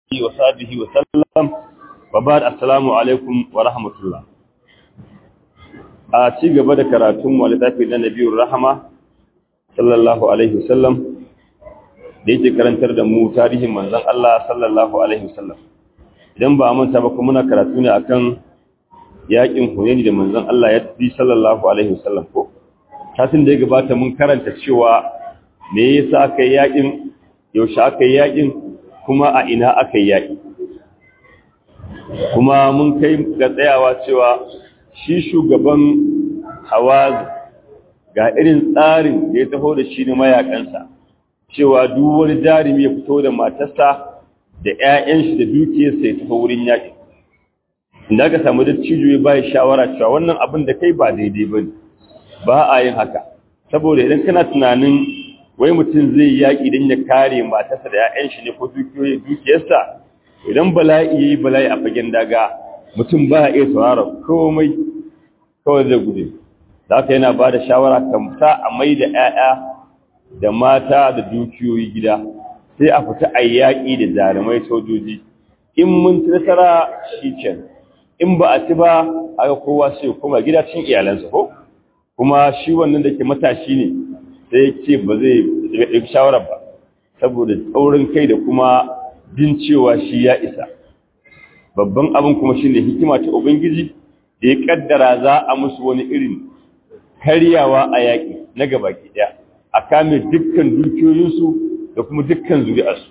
وصحبه وسلم وبعد السلام عليكم ورحمة الله a ci gaba da karatun mu littafi na nabiyur rahama sallallahu alaihi wasallam da yake karantar da mu tarihin manzon Allah sallallahu alaihi wasallam idan ba manta ba kuma muna karatu ne akan yakin Hunaini da manzon Allah ya bi sallallahu alaihi wasallam ko tasin da ya gabata mun karanta cewa me yasa aka yi yakin yaushe aka yi yakin kuma a ina aka yi yaki kuma mun kai ga tsayawa cewa shi shugaban hawaz ga irin tsarin da ya taho da shi ne mayakansa cewa duk wani jarumi ya fito da matarsa da 'ya'yan shi da dukiyarsa ya tafi wurin yaƙi inda aka samu da cijo ya bayi shawara cewa wannan abin da kai ba daidai ba ne ba a yin haka saboda idan kana tunanin wai mutum zai yaƙi don ya kare matarsa da 'ya'yan shi ne ko dukiyarsa idan bala'i ya yi bala'i a fagen daga mutum ba a iya saurara komai kawai zai gudu da aka yana ba da shawara kamta a mai da 'ya'ya da mata da dukiyoyi gida sai a fita a yaƙi da jarumai sojoji in mun ci nasara shi can in ba a ci ba aka kowa sai kuma gida cin iyalansa ko kuma shi wannan da ke matashi ne sai ya ce ba zai ɗauki shawarar ba saboda tsaurin kai da kuma jin cewa shi ya isa babban abin kuma shi ne hikima ta ubangiji da ya kaddara za a musu wani irin karyawa a yaƙi na gaba ɗaya a kame dukkan dukiyoyinsu da kuma dukkan zuri'arsu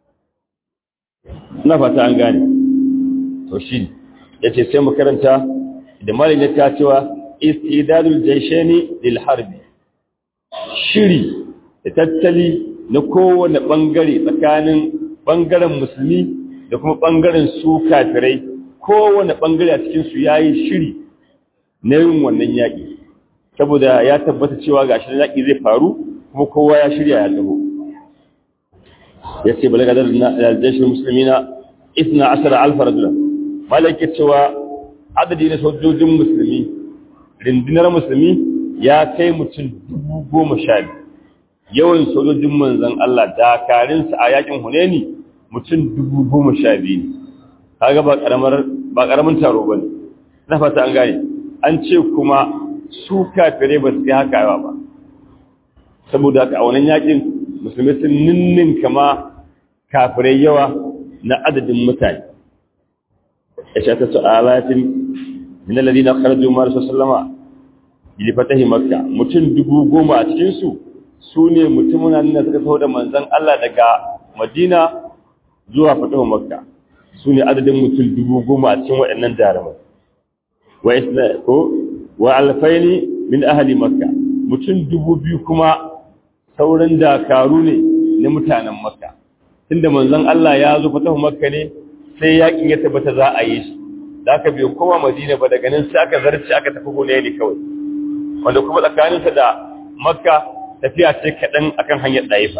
na fata an gane to shi ya ce sai makaranta da malin ya ta cewa istidadul jaisheni lil harbi shiri da tattali na kowane ɓangare tsakanin ɓangaren musulmi da kuma ɓangaren su kafirai kowane ɓangare a cikinsu ya yi shiri na yin wannan yaƙi saboda ya tabbata cewa ga shi yaƙi zai faru kuma kowa ya shirya ya taho ya ce balaga da aljashin musulmi na isna ashara alfa rajula malaka cewa adadi na sojojin musulmi rindinar musulmi ya kai mutum dubu goma sha biyu yawan sojojin manzan Allah dakarinsa a yakin huneni mutum dubu goma sha biyu ne kaga ba karamar ba karamin taro bane na fata an gane an ce kuma su kafirai ba su yi haka yawa ba saboda haka a wannan yakin musulmi sun ninnin kama kafirai yawa na adadin mutane ya sha ta su'alatin min alladhina kharaju ma sallama bi fatahi makka mutum dubu goma a cikin su su ne mutumin nan da suka taho da manzon Allah daga Madina zuwa fatahu makka su ne adadin mutum dubu goma a cikin waɗannan jarumai wa isna ko wa alfaini min ahli makka mutum dubu biyu kuma sauran dakaru ne na mutanen makka tunda manzon Allah ya zo fatahu makka ne sai yakin ya tabbata za a yi shi da aka biyo kowa madina ba daga nan sai aka zarce aka tafi gune ne kawai wanda kuma tsakaninsa da makka tafiya ce kaɗan akan hanyar ɗaifa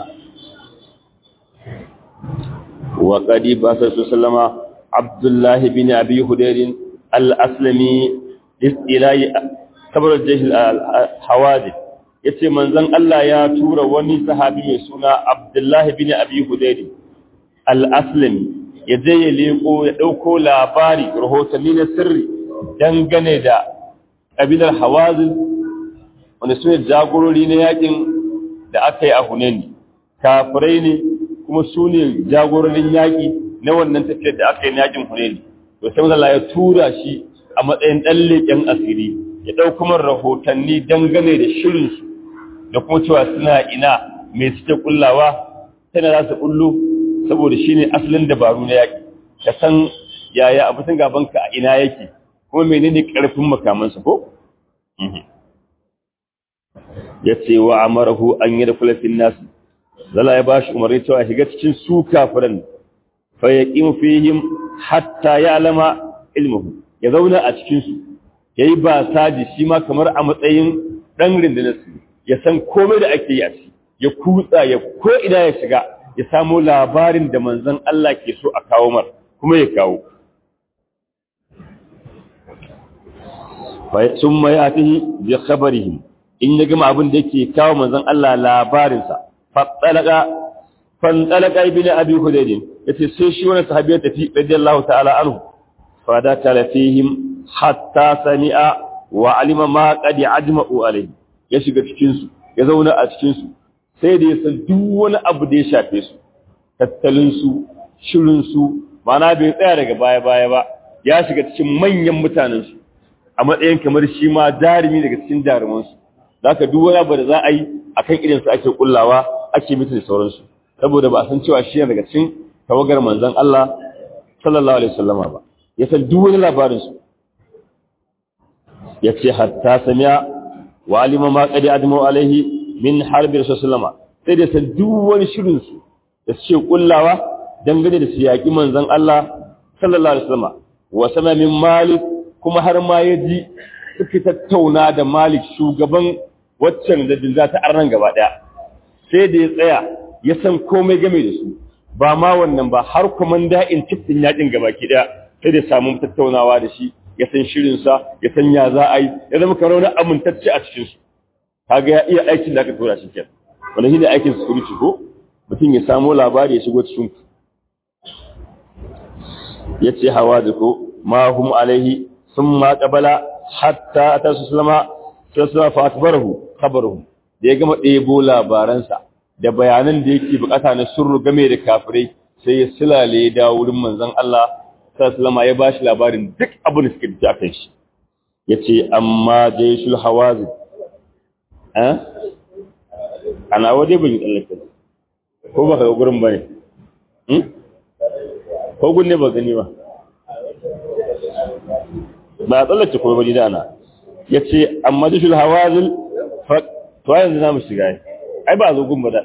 wa qadi ba sallama abdullahi bin abi hudayrin al-aslami istilahi sabar jahil al-hawadith yace manzon Allah ya tura wani sahabi mai suna Abdullahi bin Abi Hudayr al-Aslami ya je ya leko ya dauko labari rahotanni na sirri dangane da kabilar Hawazin wanda su ne jagorori na yakin da aka yi a Hunaini kafirai ne kuma su ne jagororin yaki na wannan tafiyar da aka yi na yakin Hunaini to sai Allah ya tura shi a matsayin dan leken asiri ya ɗauko man rahotanni dangane da shirinsu da kuma cewa suna ina mai suke kullawa tana za su kullu saboda shi ne asalin dabaru na yaƙi ka san yaya abincin gabanka a ina yake kuma menene ƙarfin makamansa ko? ya ce wa amarahu an yi da kulafin nasu zala ya ba shi umarni cewa shiga cikin su kafiran fa ya ƙi fihim hatta ya alama ilmuhu ya zauna a cikinsu ya yi ba saji shi ma kamar a matsayin ɗan rindinarsu ya san komai da ake yi a ci ya kutsa ya ko ina ya shiga ya samo labarin da manzon Allah ke so a kawo mar kuma ya kawo sun mai atihi bi khabarihi in ya gama abin da yake kawo manzon Allah labarinsa fattalaka fantalaka ibn abi hudayd yace sai shi wannan sahabi ya tafi radiyallahu ta'ala anhu fa da kala fihim hatta sami'a wa alima ma qad ajma'u alayhi ya shiga cikin su ya zauna a cikin su sai da ya san duk wani abu da ya shafe su tattalin su shirin su mana bai tsaya daga baya baya ba ya shiga cikin manyan mutanen su a matsayin kamar shi ma jarumi daga cikin jaruman su zaka duk wani abu da za a yi akan irin su ake kullawa ake mutu da sauransu saboda ba a san cewa shi daga cikin tawagar manzon Allah sallallahu alaihi wasallama ba ya san duk wani labarin su ya ce hatta samiya wa alima ma qadi admu alaihi min harbi rasulullah sai da san duk wani shirin su da suke kullawa dangane da siyaki manzon Allah sallallahu alaihi wasallama wa sama min malik kuma har ma yaji suke tattauna da malik shugaban waccan da za ta arnan gaba daya sai da ya tsaya ya san komai game da su ba ma wannan ba har komanda in cikin yakin gaba ki daya sai da samu tattaunawa da shi ya san shirinsa ya san ya za a yi ya zama kamar wani amintacce a cikinsu kaga ya iya aikin da aka tura shi kyan wanda shi ne aikin security ko mutum ya samo labari ya shigo cikin ku ya ce hawa da ko ma hum alaihi sun ma kabala hatta ta su sulama sai suna fatibarahu kabaruhu da ya gama ɗebo labaransa da bayanan da yake bukata na surru game da kafirai sai ya silale ya dawo wurin manzon Allah sallama ya bashi labarin duk abin da suke da kan shi yace amma jayshul hawazin eh ana waje bin tsallake ko ba ka gurin bane hmm ko gunne ba gani ba ba tsallake ko bane da ana yace amma jayshul hawazin fa to yanzu zamu shiga ai ba zo gun ba da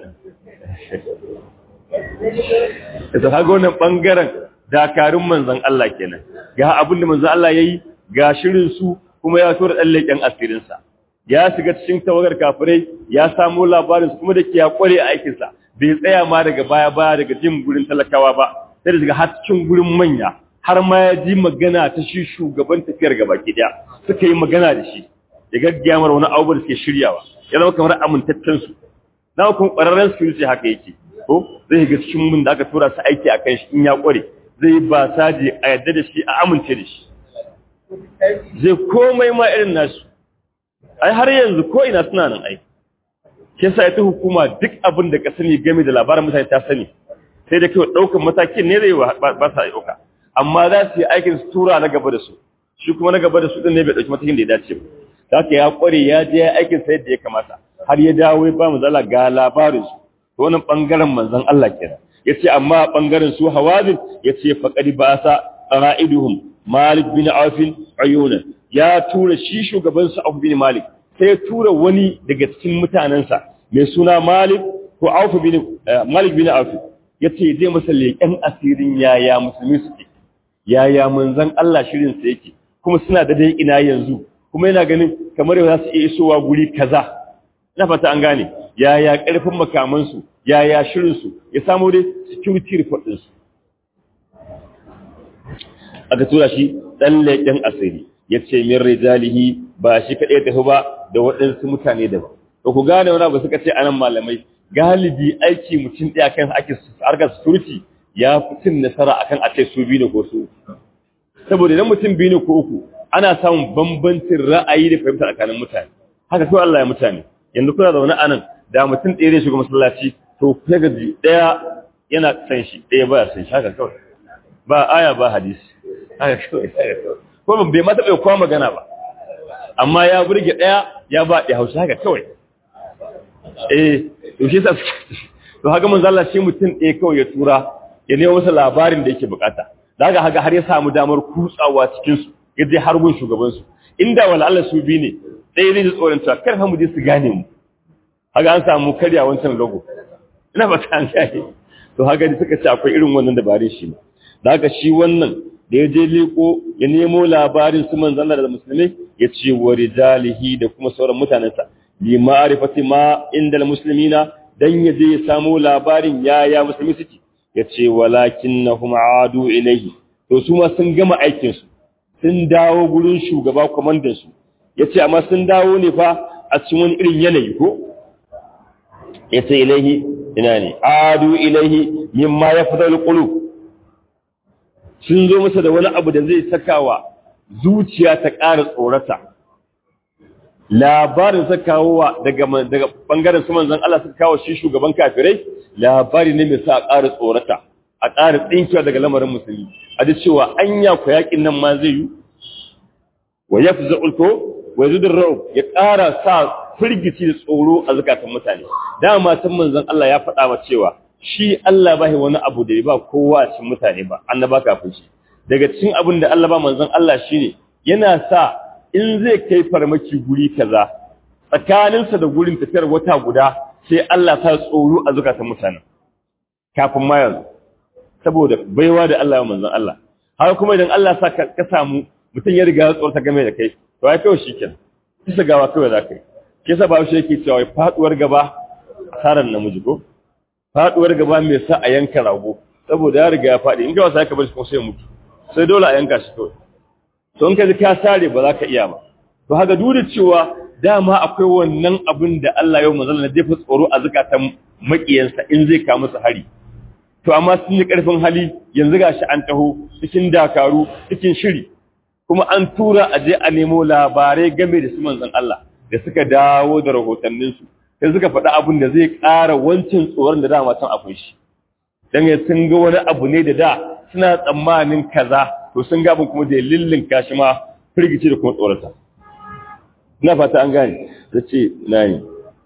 ita kaga wannan bangaren dakarun manzan Allah kenan ga abin da manzan Allah yayi ga shirin su kuma ya tura dan leken asirin sa ya shiga cikin tawagar kafirai ya samu labarin kuma da ke ya kware a aikin sa bai tsaya ma daga baya baya daga jin gurin talakawa ba sai daga har cikin gurin manya har ma ya ji magana ta shi shugaban tafiyar gaba ki daya suka yi magana da shi ya gaggiyamar wani abubuwa da suke shiryawa ya zama kamar amintaccen su na kuma ƙwararren security haka yake ko zai ga cikin mun da aka tura su aiki akan shi in ya ƙware zai ba saje a yadda da shi a amince da shi zai komai ma irin nasu ai har yanzu ko ina suna nan ai ke sa ita hukuma duk abin da ka sani game da labarin mutane ta sani sai da kai ɗaukar matakin ne zai ba sa ɗauka amma za su yi aikin su tura na gaba da su shi kuma na gaba da su ɗin ne bai ɗauki matakin da ya dace ba za ka ya ƙware ya je ya aikin sa yadda ya kamata har ya dawo ya ba mu zala ga labarin su to wannan ɓangaren manzon Allah kenan yace amma bangaren su hawazin yace faqad ba'asa qara'iduhum Malik bin Auf ayuna ya tura shi shugaban su Auf bin Malik sai ya tura wani daga cikin mutanansa mai suna Malik ko Auf bin Malik bin Auf yace zai masa leƙen asirin yaya musulmi suke yaya manzon Allah shirin sa yake kuma suna da dai ina yanzu kuma yana ganin kamar yau za su iya isowa guri kaza ina fata an gane yaya ƙarfin makamansu yaya shirinsu ya samu dai security report ɗinsu aka tura shi ɗan leƙen asiri ya ce min rijalihi ba shi kaɗai tafi ba da waɗansu mutane da ba ba ku gane wani abu suka ce anan malamai galibi aiki mutum ɗaya kan ake harkar security ya fi cin nasara akan a ce su biyu ne ko su saboda idan mutum biyu ne ko uku ana samun bambancin ra'ayi da fahimta tsakanin mutane haka kawai Allah ya mutane yanzu kuna zaune a nan da mutum ɗaya zai shiga masallaci to ya gaji ɗaya yana san shi ɗaya ba san shi haka kawai ba aya ba hadisi haka kawai ko ban bai mata bai kwa magana ba amma ya burge ɗaya ya ba ɗaya hausa haka kawai eh to shi sa to haka mun zalla shi mutum ɗaya kawai ya tura ya nemo masa labarin da yake bukata da haka haka har ya samu damar kutsawa cikin su ya je har gun shugaban su inda wala Allah su bi ne ɗaya zai ji tsoron cewa kar fa mu je su gane mu haka an samu karya wancan logo ina ba ta gane to haka da suka ce akwai irin wannan dabarun shi da haka shi wannan da ya je leko ya nemo labarin su manzon da musulmai ya ce wa rijalihi da kuma sauran mutanensa li ma'rifati ma inda muslimina dan ya je ya samu labarin ya ya musulmi suke ya ce walakinnahum adu ilayhi to su ma sun gama aikin su sun dawo gurin shugaba kwamandan su yace amma sun dawo ne fa a cikin wani irin yanayi ko yace ilaihi ina ne adu ilaihi mimma yafdal qulub sun zo masa da wani abu da zai sakawa zuciya ta ƙara tsorata labarin sa kawowa daga daga bangaren su manzon Allah suka kawo shi shugaban kafirai labari ne mai sa a ƙara tsorata a ƙara tsinkiwa daga lamarin musulmi a ji cewa anya ku yakin nan ma zai yi wa yafza'ul ko wa yazudur ra'ub ya ƙara sa firgici da tsoro a zakatan mutane dama tun manzon Allah ya faɗa wa cewa shi Allah bai wani abu da ya ba kowa a cikin mutane ba annaba kafin shi daga cikin abin da Allah ba manzon Allah shine yana sa in zai kai farmaki guri kaza tsakaninsa da gurin tafiyar wata guda sai Allah ta tsoro a zakatan mutane kafin ma yanzu saboda baiwa da Allah ya manzon Allah har kuma idan Allah sa ka samu mutum ya riga ya tsorta game da kai to ai kawai shikenan kisa gawa kawai za ka yi kisa ba shi yake cewa faduwar gaba asarar namiji ko faduwar gaba mai sa a yanka rago saboda ya riga ya fadi in ga wasa ka bar shi ko sai mutu sai dole a yanka shi kawai to in ka ji ka sare ba za ka iya ba to haka duk da cewa dama akwai wannan abin da Allah ya manzala na jefa tsoro a zakatan makiyansa in zai ka musu hari to amma sun yi karfin hali yanzu gashi an taho cikin dakaru cikin shiri kuma an tura a je a nemo labarai game da su manzon Allah da suka dawo da rahotanninsu sai suka faɗi abin da zai ƙara wancan tsoron da dama can akwai shi don ya sun ga wani abu ne da da suna tsammanin kaza to sun gabin kuma da lillin kashi ma firgici da kuma tsorata ina fata an gane ta ce na yi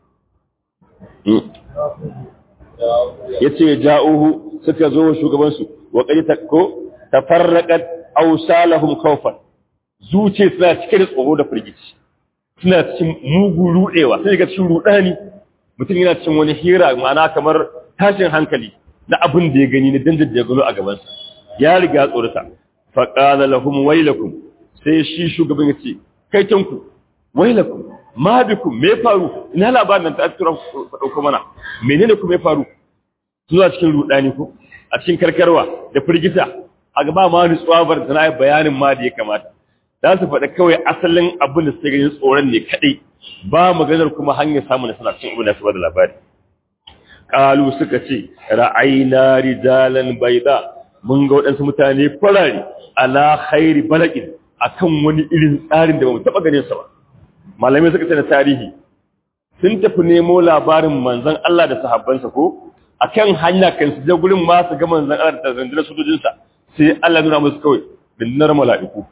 ya ce ja'uhu suka zo wa shugabansu wa ƙari ta ko ta farraƙar ausalahum kawfan zuce suna cike da tsoro da firgici suna cikin mugu rudewa sai ga cikin rudani mutum yana cikin wani hira ma'ana kamar tashin hankali na abin da ya gani na danjar da ya gano a gabansa ya riga tsorata fa qala lahum waylakum sai shi shugaban ya ce kai tanku waylakum ma bikum me faru ina labarin nan ta tura dauko mana menene ku me faru suna cikin rudani ko a cikin karkarwa da firgita a gaba ma nutsuwa bar tana bayanin ma da ya kamata za su faɗa kawai asalin abin da suke ganin tsoron ne kaɗai ba maganar kuma hanyar samun nasara cikin abin da su bada labari ƙalu suka ce ra'ayina rijalan baida mun ga waɗansu mutane farare ala khairi balakin akan wani irin tsarin da ba mu taɓa ganin sa ba malamai suka ce na tarihi sun tafi nemo labarin manzon Allah da sahabbansa ko akan hanya kan su je gurin ma su ga manzon Allah da rundunar sojojinsa sai Allah nuna musu kawai rundunar mala'iku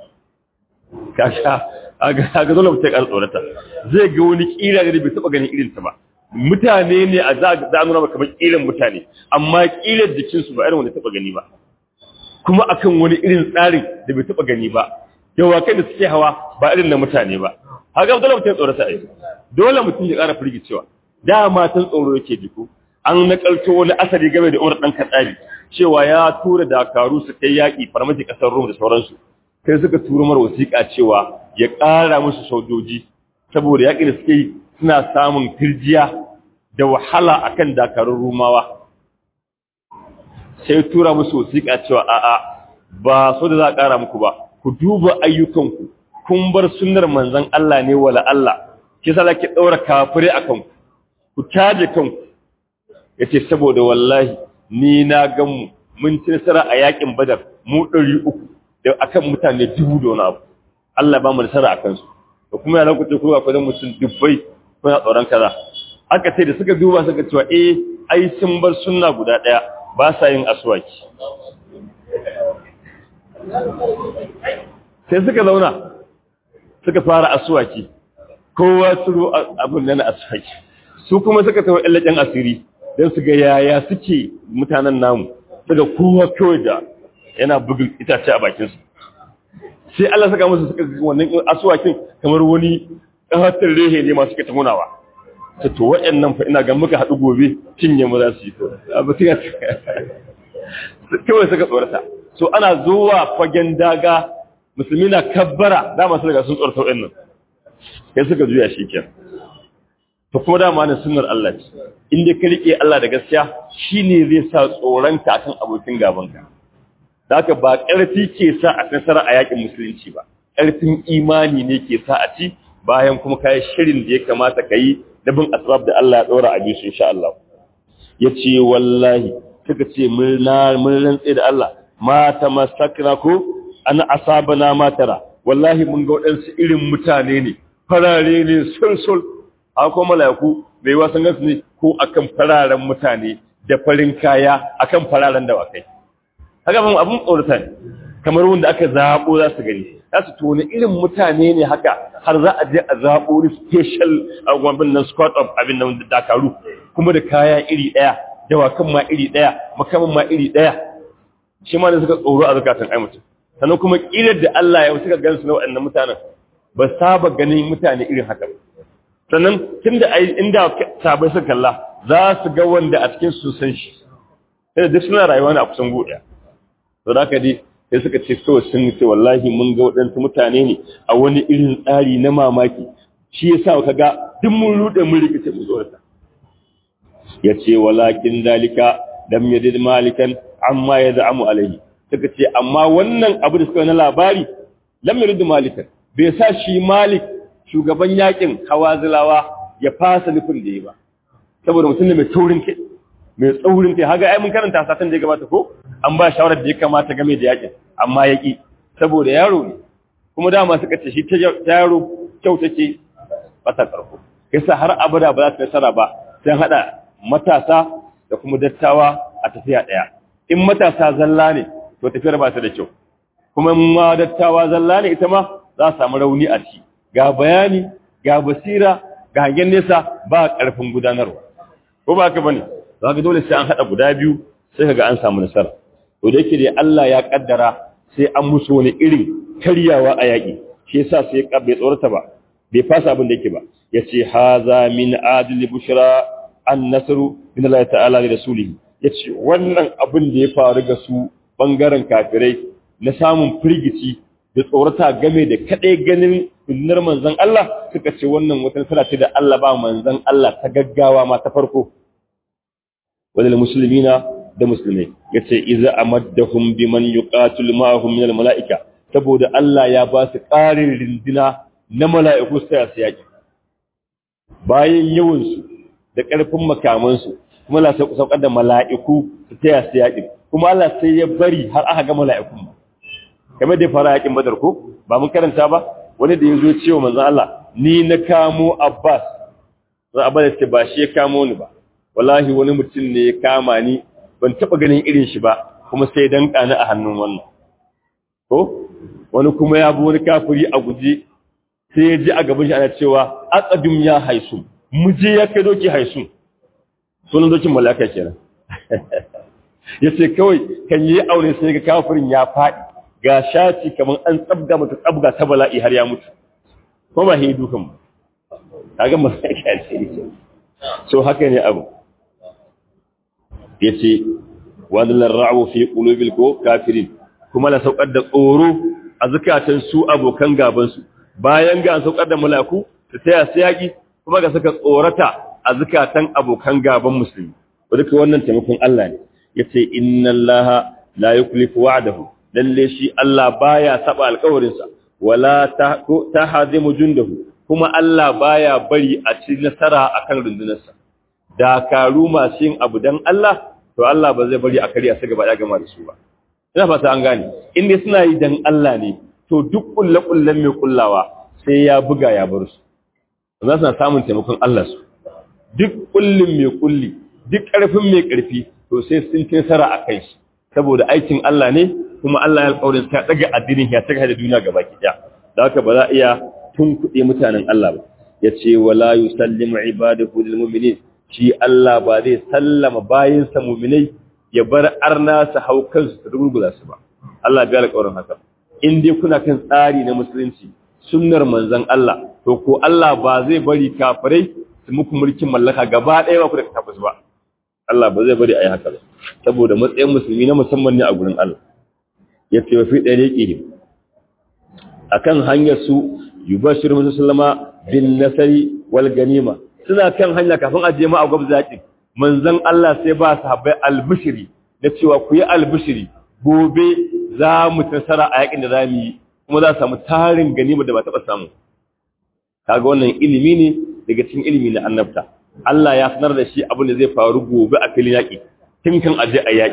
kasha aga dole mutum ya tsorata zai ga wani kira da bai taba ganin irin ta ba mutane ne a za a nuna maka kamar kiran mutane amma kirar jikin su ba irin wanda taba gani ba kuma akan wani irin tsarin da bai taba gani ba yawa kai da suke hawa ba irin na mutane ba haka dole mutum ya tsorata ai dole mutum ya ƙara firgicewa dama tun tsoro yake jiko an nakalto wani asali game da Umar dan Katsari cewa ya tura dakaru su kai yaki farmaki kasar Rum da sauransu sai suka turo mar wasiƙa cewa ya ƙara musu sojoji saboda yaƙi da suke yi suna samun kirjiya da wahala akan dakarun rumawa sai tura musu wasiƙa cewa a'a ba so da za a ƙara muku ba ku duba ayyukanku kun bar sunnar manzon Allah ne wala Allah ki sa ki daura kafire akan ku ku taje kanku yace saboda wallahi ni na gan mu mun ci nasara a yaƙin Badar mu 300 da akan mutane dubu da wani abu Allah ba mu nasara akan su da kuma ya lokaci ko akwai dan mutum dubbai kuna tsoron kaza haka sai da suka duba suka cewa eh ai sun bar sunna guda daya ba sa yin aswaki sai suka zauna suka fara aswaki kowa turo abin nan aswaki su kuma suka tawo illajen asiri dan su ga yaya suke mutanen namu daga kowa kawai da yana bugun itace a bakinsu sai Allah saka musu suka wannan asuwakin kamar wani ƙahatar rehe ne masu suka tamunawa ta to waɗannan fa ina ga muka haɗu gobe cinye mu za su yi to abu suka kawai suka tsorata so ana zuwa fagen daga musulmi na kabbara dama su daga sun tsorata waɗannan sai suka juya shi kyan to kuma dama ne sunnar Allah ce in dai ka rike Allah da gaskiya shine zai sa tsoronka akan abokin gabanka da haka ba ƙarfi ke sa a nasara a yakin musulunci ba ƙarfin imani ne ke sa a ci bayan kuma kayi shirin da ya kamata ka yi da bin asbab da Allah ya ɗora a bisu insha Allah ya ce wallahi suka ce mun rantse da Allah ma tamassakna ko an asabana ma tara wallahi mun ga waɗansu irin mutane ne farare ne sulsul a ko mala'iku bai wasan gansu ne ko akan fararen mutane da farin kaya akan fararen dawakai haka ban abun tsorata ne kamar wanda aka zaɓo za su gani za su tona irin mutane ne haka har za a je a zaɓo wani special agwabin nan squad of abin nan da dakaru kuma da kaya iri ɗaya dawakan ma iri ɗaya makaman ma iri ɗaya shi ma da suka tsoro a zakatan ai mutum sannan kuma ƙirar da Allah ya suka gansu na waɗannan mutanen ba saba ganin mutane irin haka ba sannan tun da inda sabai suka kalla za su ga wanda a cikin su san shi sai duk suna rayuwa ne a kusan goɗaya to da dai sai suka ce so sun ce wallahi mun ga waɗansu mutane ne a wani irin tsari na mamaki shi yasa ka ga duk mun rude mun rikice mu tsorata ya ce walakin dalika lam yadid malikan amma yaz'amu alaihi suka ce amma wannan abu da suka na labari lam yadid malikan bai sa shi malik shugaban yakin hawazilawa ya fasa nufin da yi ba saboda mutum ne mai taurin kai mai tsaurin kai haga ai mun karanta satan da ya gabata ko an ba shawarar da ya kamata game da yakin amma ya ki saboda yaro ne kuma dama suka ce shi ta yaro kyau take bata karko yasa har abada ba za su nasara ba sai hada matasa da kuma dattawa a tafiya daya in matasa zalla ne to tafiyar ba ta da kyau kuma ma dattawa zalla ne ita ma za su samu rauni a ci ga bayani ga basira ga hangen nesa ba karfin gudanarwa ko ba ka bane za ka dole sai an haɗa guda biyu sai ka ga an samu nasara to da yake dai Allah ya kaddara sai an musu wani irin karyawa a yaƙi shi yasa sai ya bai tsorata ba bai fasa abin da yake ba yace haza min adli bushra an nasru min Allah ta'ala li rasulihi yace wannan abin da ya faru ga su bangaren kafirai na samun firgici da tsorata game da kadai ganin sunnar manzon Allah suka ce wannan wata nasara ce da Allah ba manzon Allah ta gaggawa ma ta farko wadal muslimina da musulmai yace iza amaddahum biman yuqatil ma'ahum min almalaika saboda Allah ya ba su ƙarin rindina na mala'iku sai su yaki bayan yawan su da ƙarfin makaman su kuma Allah sai saukar da mala'iku su taya su yaki kuma Allah sai ya bari har aka ga mala'ikun kamar da fara yakin badar ko ba mun karanta ba wani da yazo cewa manzon Allah ni na kamo Abbas sai Abbas ce ba shi ya kamo ni ba wallahi wani mutum ne ya kama ni ban taba ganin irin shi ba kuma sai dan kana a hannun wannan ko wani kuma ya bi wani kafiri a guje sai ya ji a gaban shi ana cewa aqadum ya haisu muje ya kai doki haisu sunan dokin malaka kenan yace kawai kan yi aure sai ga kafirin ya fadi ga shati kaman an tsabga mata tsabga ta bala'i har ya mutu ko ba hidu kan kaga malaka ce so haka ne abu yace wadallar ra'u fi qulubil ko kafirin kuma la saukar da tsoro a zakatan su abokan gaban su bayan ga an saukar da malaku ta taya su yaki kuma ga saka tsorata a zakatan abokan gaban musulmi duka wannan taimakon Allah ne yace inna allaha la yuklifu wa'dahu lalle shi Allah baya saba alƙawarin sa wala ta hadimu jundahu kuma Allah baya bari a ci nasara akan rundunarsa dakaru masu yin abu dan Allah to Allah ba zai bari a kariya su gaba ya gama da su ba ina fata an gane in dai suna yi dan Allah ne to duk kullakullan mai kullawa sai ya buga ya bar su za su na samun taimakon Allah su duk kullin mai kulli duk karfin mai karfi to sai sun ci nasara a kai shi saboda aikin Allah ne kuma Allah ya alƙawarin ta daga addinin ya saka da duniya gaba ki da haka ba za a iya tun kuɗe mutanen Allah ba yace wala yusallimu ibadahu lil mu'minin shi Allah ba zai sallama bayinsa muminai ya bar arna su hau kansu su rugula su ba Allah bai alƙawarin haka in dai kuna kan tsari na musulunci sunnar manzon Allah to ko Allah ba zai bari kafirai su muku mulkin mallaka gaba ɗaya ba ku da tabbas ba Allah ba zai bari a yi haka ba saboda matsayin musulmi na musamman ne a gurin Allah ya ce wa fi ɗariƙihim akan hanyar su yubashir musallama bin nasari wal ganima suna kan hanya kafin a je ma a gwabza yaƙi manzon Allah sai ba sahabbai albishiri da cewa ku yi albishiri gobe za mu tasara a yaƙin da za mu yi kuma za samu tarin ganima da ba taɓa samu kaga wannan ilimi ne daga cikin ilimi na annabta Allah ya sanar da shi abin da zai faru gobe a filin yaƙi tun kan aje a yaƙi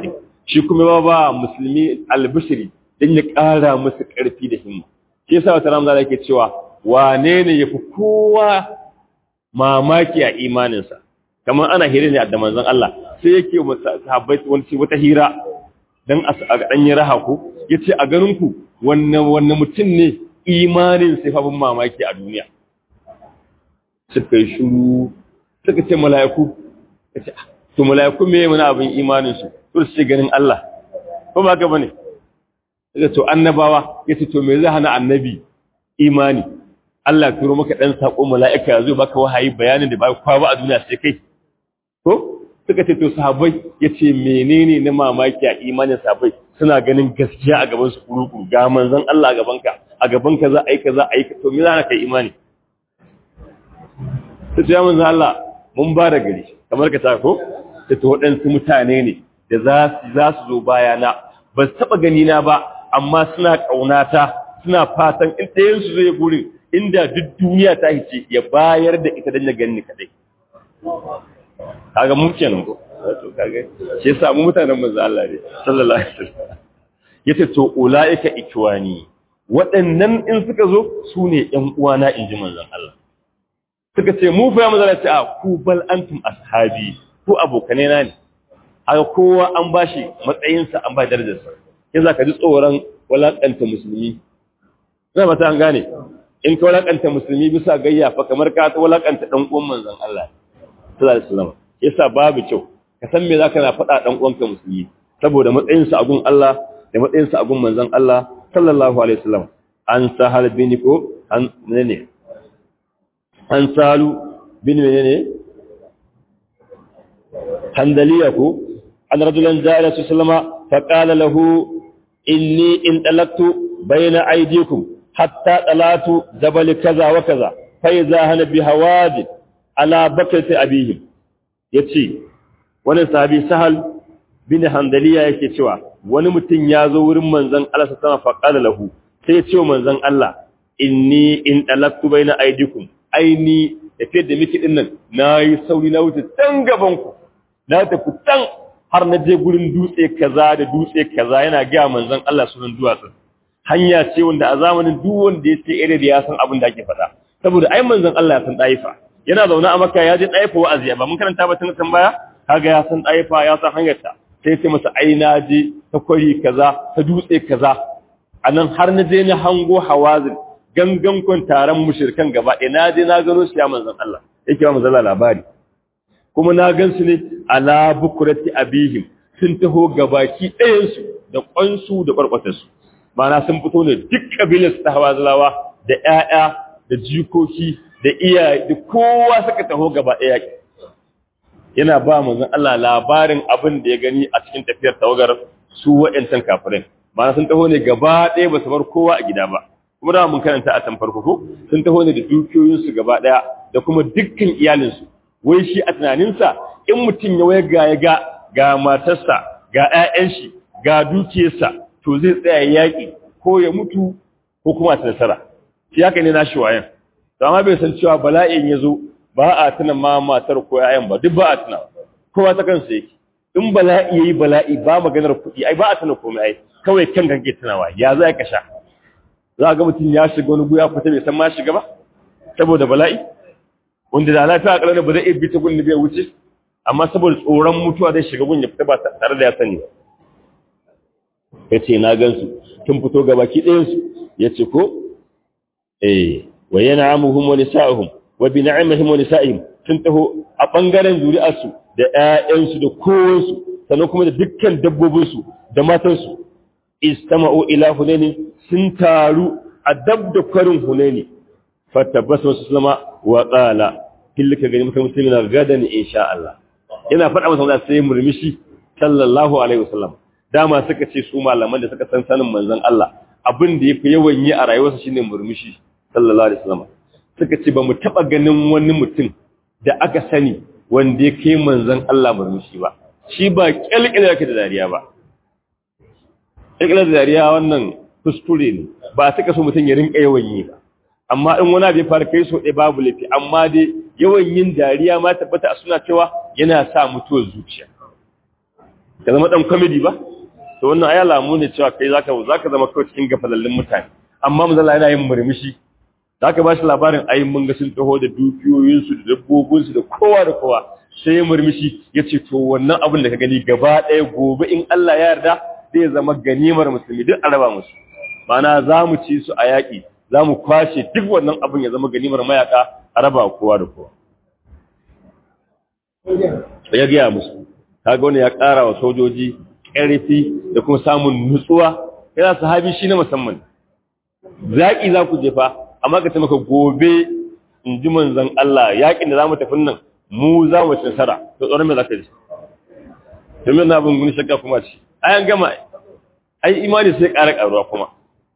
shi kuma ba ba musulmi albishiri don ya ƙara musu ƙarfi da himma shi yasa wata ramza da yake cewa wane ne ya fi kowa mamaki a imaninsa kamar ana hira ne da manzon Allah sai yake sahabbai wani wata hira dan a dan yi raha ku yace a ganin ku wannan wannan mutum ne imanin sai fa mamaki a duniya suka yi shuru suka ce mala'iku kace to mala'iku me mana abin imanin su to su ganin Allah ko ba ka bane suka to annabawa yace to me zai hana annabi imani Allah turo maka dan sako mala'ika yazo baka wahayi bayanin da ba kwa ba a duniya sai kai ko suka ce to sahabbai yace menene na mamaki a imanin sahabbai suna ganin gaskiya a gaban su kuruku ga manzon Allah a gaban ka a gaban ka za a yi kaza a yi to me za ka kai imani ta ce manzon Allah mun ba da gari kamar ka ta ko ta to waɗansu mutane ne da za su za su zo bayana ba su taɓa gani na ba amma suna ƙaunata suna fatan in ɗayan su zai gurin inda duk duniya ta hice ya bayar da ita don ya gani kadai kaga mu kenan ko to kaga shi yasa mu mutanen manzo Allah ne sallallahu alaihi wasallam yace to ulaika ikwani waɗannan in suka zo su ne ƴan uwana inji manzon Allah suka ce mu fa ya manzo Allah ce a ku bal antum ashabi ku abokane na ne haka kowa an bashi matsayinsa an ba darajarsa yanzu ka ji tsoron walakanta musulmi zai ba ta an gane in ka walakanta musulmi bisa gayya fa kamar ka ta walakanta dan uwan manzon Allah sallallahu alaihi wasallam yasa babu kyau ka san me zaka na faɗa dan uwanka musulmi saboda matsayin sa a gun Allah da matsayin sa a gun manzon Allah sallallahu alaihi wasallam an sahal bin ko an ne an salu bin menene handaliya ko an rajulan ja'ala sallama fa qala lahu inni in talaqtu bayna aydikum hatta talatu jabal kaza wa kaza fa idha hana bi hawadi ala bakati abihim yace wani sahabi sahal bin handaliya yake cewa wani mutum ya zo wurin manzon Allah sallallahu alaihi wasallam lahu sai ya ce manzon Allah inni in talaqtu baina aydikum aini tafiyar da miki din nan nayi sauri na wuce tan gaban ku na tafi tan har na je gurin dutse kaza da dutse kaza yana ga manzon Allah sunan duwatsun hanya ce wanda a zamanin duk wanda ya ce ire da ya san abin da ake faɗa saboda ai manzon Allah ya san daifa yana zaune a Makka ya je daifa wa'azi ba mun karanta ba tun kan baya kaga ya san daifa ya san hanyarta sai ya ce masa ai na je ta kwari kaza ta dutse kaza anan har na je na hango hawazin gangan kun taron mushrikan gaba ɗaya na je na gano shi ya manzon Allah yake ba manzon Allah labari kuma na gan su ne ala bukurati abihim sun taho gabaki ɗayansu da ƙwansu da ƙwarƙwatarsu mana sun fito ne duk ƙabilar ta hawazilawa da ‘ya'ya da jikoki da iyaye da kowa suka taho gaba ɗaya yana ba manzon Allah labarin abin da ya gani a cikin tafiyar tawagar su wa'yancan kafirin mana sun taho ne gaba ɗaya ba su bar kowa a gida ba kuma da mun karanta a can farko ko sun taho ne da dukiyoyinsu gaba ɗaya da kuma dukkan iyalinsu wai shi a tunaninsa in mutum ya waya ga ya ga ga matarsa ga 'ya'yan shi ga dukiyarsa to zai tsaya yaƙi ko ya mutu ko kuma ta nasara shi haka ne nashi wayan to amma bai san cewa bala'in ya zo ba a tuna ma matar ko 'ya'yan ba duk ba a tuna kowa ta kansa yake in bala'i yayi bala'i ba maganar kuɗi ai ba a tuna komai ai kawai kan kake tunawa ya za ka sha za ga mutum ya shiga wani guya fita bai san ma shiga ba saboda bala'i wanda da lafiya a ƙarni ba zai iya bi ta gun da bai wuce amma saboda tsoron mutuwa zai shiga gun ya fita ba tare da ya sani ya ce na gansu tun fito ga baki ɗayansu ya ce ko eh wa yana amuhum wa nisa'uhum wa bi na'imihim wa nisa'ihim sun taho a ɓangaren zuri'arsu da ƴaƴansu da kowansu sannan kuma da dukkan dabbobinsu da matansu istama'u ila hunaini sun taru a dab da kwarin hunaini fatabbasu wasu sulama wa qala killika gani mutum musulmi na gadan insha Allah yana faɗa masa wannan sai murmushi sallallahu alaihi wasallam dama suka ce su malaman da suka san sanin manzon Allah abin da yafi yawan yi a rayuwarsa shine murmushi sallallahu alaihi wasallam suka ce ba mu taba ganin wani mutum da aka sani wanda ya kai manzon Allah murmushi ba shi ba kyalkyala yake da dariya ba kyalkyala da dariya wannan kuskure ne ba suka so mutum ya rinka yawan yi ba amma in wani abu ya fara kai so ɗaya babu laifi amma dai yawan yin dariya ma tabbata a suna cewa yana sa mutuwar zuciya ka zama ɗan kwamidi ba to wannan ai alamu ne cewa kai zaka zaka zama kawai cikin gafalallin mutane amma manzo Allah yana yin murmushi zaka ba shi labarin ai mun ga sun taho da dukiyoyin su da dabbobin su da kowa da kowa sai ya murmushi yace to wannan abin da ka gani gaba ɗaya gobe in Allah ya yarda zai zama ganimar musulmi duk a raba musu mana za mu ci su a yaƙi za mu kwashe duk wannan abin ya zama ganimar mayaka a raba kowa da kowa ya gaya musu kaga wani ya ƙara wa sojoji ƙarfi da kuma samun nutsuwa yana sahabi shi na musamman zaƙi za ku jefa amma ka maka gobe in ji manzan Allah yaƙin da za mu tafi nan mu za mu ci nasara to tsoron me za ka ji domin na bin guni shakka kuma ce ayan gama ai imani sai ƙara ƙaruwa kuma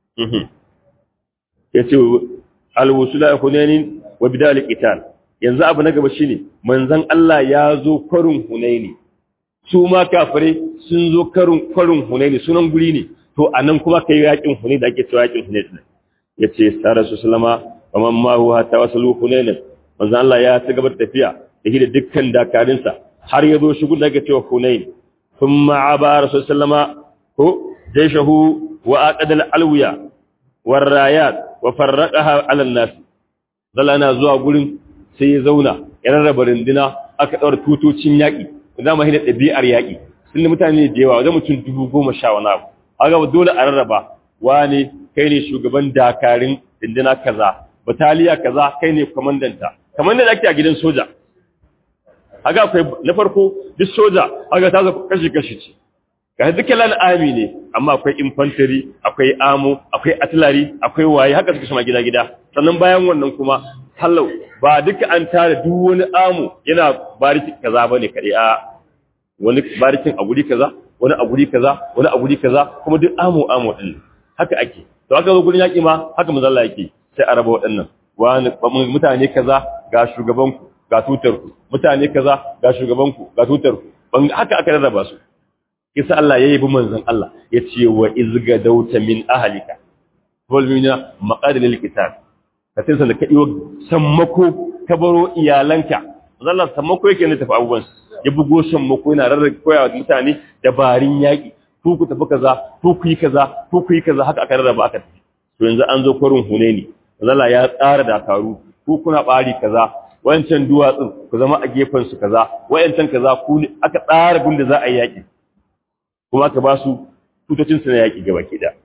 ya ce alwusula hunainin wa bidal qital yanzu abu na gaba shine manzon Allah ya zo kwarin hunaini su ma kafire sun zo karin kwarin hunaini sunan guri ne to anan kuma kai yakin hunaini da ake cewa yakin hunaini yace sara su sallama kaman ma huwa hatta wasalu hunainin manzon Allah ya ci gaba da tafiya da da dukkan dakarinsa har ya zo shigun da ake cewa hunain thumma aba rasul sallama ko jayshahu wa aqadal alwiya warrayat wa farraqaha ala an-nas zalla na zuwa gurin sai ya zauna ya rarraba rinduna aka daura tutocin yaki da mu hina dabi'ar yaki sun mutane da yawa wajen mutum dubu goma sha wani abu aga dole a rarraba wani kai ne shugaban dakarin rinduna kaza bataliya kaza kai ne komandanta kamar da ake a gidan soja aga akwai na farko duk soja aga ta zo kashi kashi ce ga dukkan lan army ne amma akwai infantry akwai amo akwai artillery akwai waye haka suka shama gida gida sannan bayan wannan kuma hallau ba duka an tare duk wani amo yana bariki kaza bane kade a wani barikin a guri kaza wani a guri kaza wani a guri kaza kuma duk amo amo din haka ake to haka zo gurin yaki ma haka manzo Allah yake sai a raba waɗannan wani mutane kaza ga shugabanku ga tutarku mutane kaza ga shugabanku ga tutarku ban haka aka rarraba su kisa Allah ya yabi manzon Allah ya ce wa izga dauta min ahlika wal mina maqadil qital ka sai da kadiwo sammako ka baro iyalanka Allah sammako yake ne tafi abubuwan ya bugo sammako yana rarraba koyawa mutane dabarin yaki ku ku tafi kaza ku ku yi kaza ku ku yi kaza haka aka rarraba aka tafi to yanzu an zo kwarin hunaini Allah ya tsara dakaru ku kuna bari kaza wancan duwatsun ku zama a gefen su kaza wayancan kaza ku aka tsara gunda za a yi yaki kuma aka ba su tutocin su na yaki gaba ke da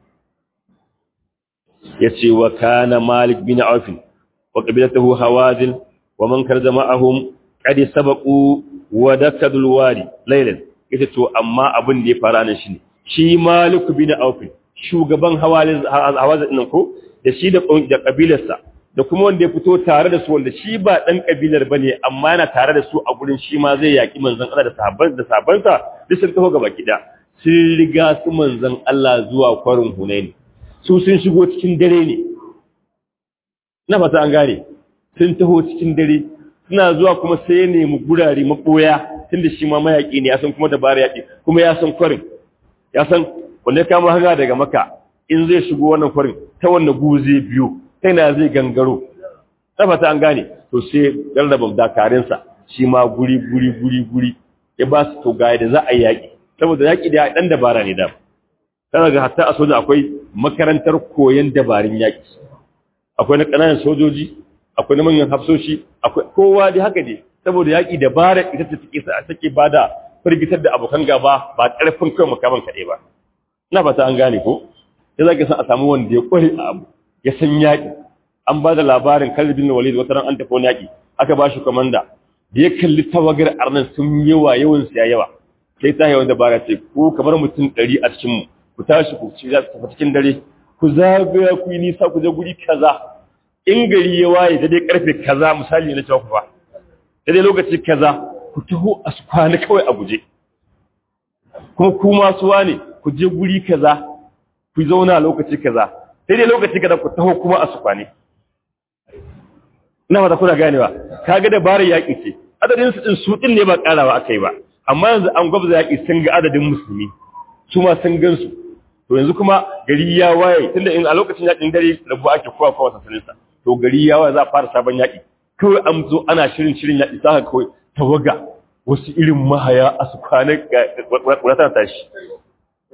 yace wa kana malik bin auf wa qabilatuhu hawazin wa man karza ma'ahum qad sabaqu wa dakadul wadi laylan yace to amma abin da ya fara nan shine shi malik bin auf shugaban hawazin hawazin nan ko da shi da kabilarsa da kuma wanda ya fito tare da su wanda shi ba dan kabilar bane amma yana tare da su a gurin shi ma zai yaki manzon Allah da sahabban da sahabbansa duk sun taho gaba kida sun riga su manzon Allah zuwa kwarin Hunaini su sun shigo cikin dare ne na fata an gane sun taho cikin dare suna zuwa kuma sai ya nemi gurare maboya tunda shi ma mayaki ne ya san kuma dabara yaki kuma ya san kwarin ya san wanda ya kama hanga daga maka in zai shigo wannan kwarin ta wannan guze biyu ta na zai gangaro tafata an gane to sai rarraba dakarinsa shi ma guri guri guri guri ya ba su to gaya da za a yi yaƙi saboda yaƙi da ɗan dabara ne da tana ga hatta a soja akwai makarantar koyon dabarun yaƙi akwai na ƙananan sojoji akwai na manyan hafsoshi akwai kowa dai haka ne saboda yaƙi dabara ita ce take sa take bada firgitar da abokan gaba ba ƙarfin kai makaman kaɗai ba ina fata an gane ko ya zaki san a samu wanda ya kware a abu ya san yaƙi an ba da labarin kalbin walid wata ran an tafi wani yaƙi aka ba shi komanda da ya kalli tawagar arnan sun yawa yawan siya yawa sai ta yawan dabara ce ko kamar mutum ɗari a cikin mu ku tashi ku ci za tafi cikin dare ku zagaya ku yi nisa ku je guri kaza in gari ya waye da dai karfe kaza misali na cewa ku fa da dai lokaci kaza ku taho a su kwana kawai a guje kuma ku masu wane ku je guri kaza ku zauna lokaci kaza sai dai lokaci kaza ku taho kuma a su kwane ina ba kuna ganewa kaga dabarar yaƙi ce adadin su din su din ne ba karawa akai ba amma yanzu an gwabza yaƙi sun ga adadin musulmi su ma sun gan su to yanzu kuma gari ya waye tunda in a lokacin yaƙin dare rabu ake kowa kowa sasanin sa to gari ya waye za a fara sabon yaƙi kawai an zo ana shirin shirin yaƙi za ka kawai tawaga wasu irin mahaya a su kwana wadata tashi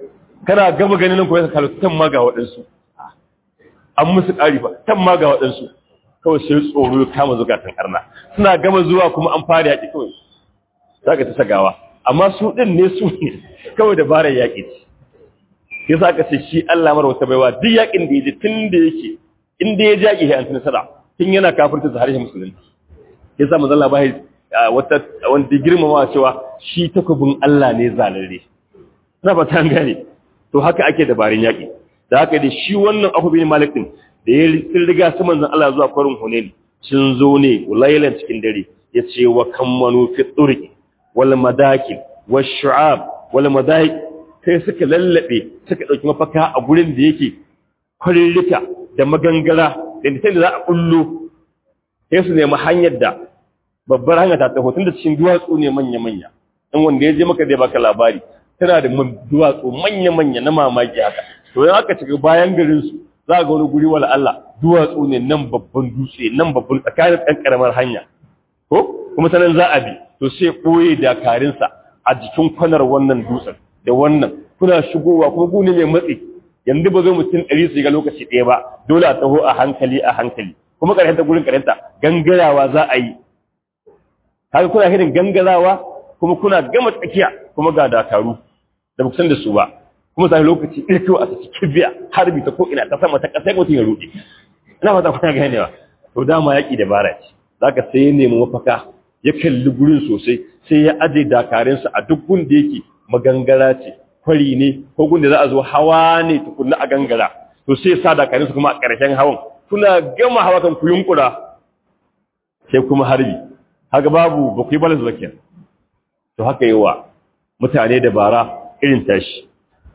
kana gama ganin nan ko ya kalli tan ma ga waɗansu an musu ƙari ba tan ma ga waɗansu kawai sai tsoro ya kama zukatan arna suna gama zuwa kuma an fara yaƙi kawai za ka ta sagawa amma su ɗin ne su ne kawai dabarar yaƙi ce ya sa ka ce shi Allah mara wata baiwa duk yaƙin da ya ji tun da yake inda ya jaƙi ya antu nasara tun yana kafirta da harshen musulunci ya sa mazalla ba wata wanda girmama cewa shi takobin Allah ne zalare na fata an gane to haka ake dabarun yaƙi da haka da shi wannan abu bin malik din da ya riga su manzon Allah zuwa kwarin hunain sun zo ne laylan cikin dare ya ce wa kammanu fi turqi wal madakil wash shu'ab wal madaik sai suka lallabe suka dauki mafaka a gurin da yake kwarirrika da magangara da sai da za a kullo sai su nemi hanyar da babbar hanya ta taho tun da cikin duwatsu ne manya-manya in wanda ya je maka zai baka labari tana da duwatsu manya-manya na mamaki haka to yan aka cika bayan garin su za ga wani guri wala Allah duwatsu ne nan babban dutse nan babban tsakanin ɗan ƙaramar hanya ko kuma ta nan za a bi to sai ɓoye dakarinsa a jikin kwanar wannan dutsen da wannan kuna shigowa kuma gune mai matsi yanzu ba zai mutum ɗari su ga lokaci ɗaya ba dole a taho a hankali a hankali kuma ƙarshenta gurin ƙarshenta gangarawa za a yi haka kuna hirin gangarawa kuma kuna gama tsakiya kuma ga dakaru da buksan da su ba kuma sai lokaci ɗirkiwa a saki kibiya harbi ta ko ina ta sama ta ƙasa mutum ya ruɗe ina fata kuna ganewa to dama yaƙi da bara ce za ka sai ya nemi mafaka ya kalli gurin sosai sai ya aje dakarinsa a duk gun da yake magangara ce kwari ne ko gun da za a zo hawa ne tukunna a gangara to sai ya sa dakarinsa kuma a ƙarshen hawan kuna gama hawa kan ku yunkura sai kuma harbi haka babu ba ku yi balas ba kenan to haka yi wa mutane da bara irin tashi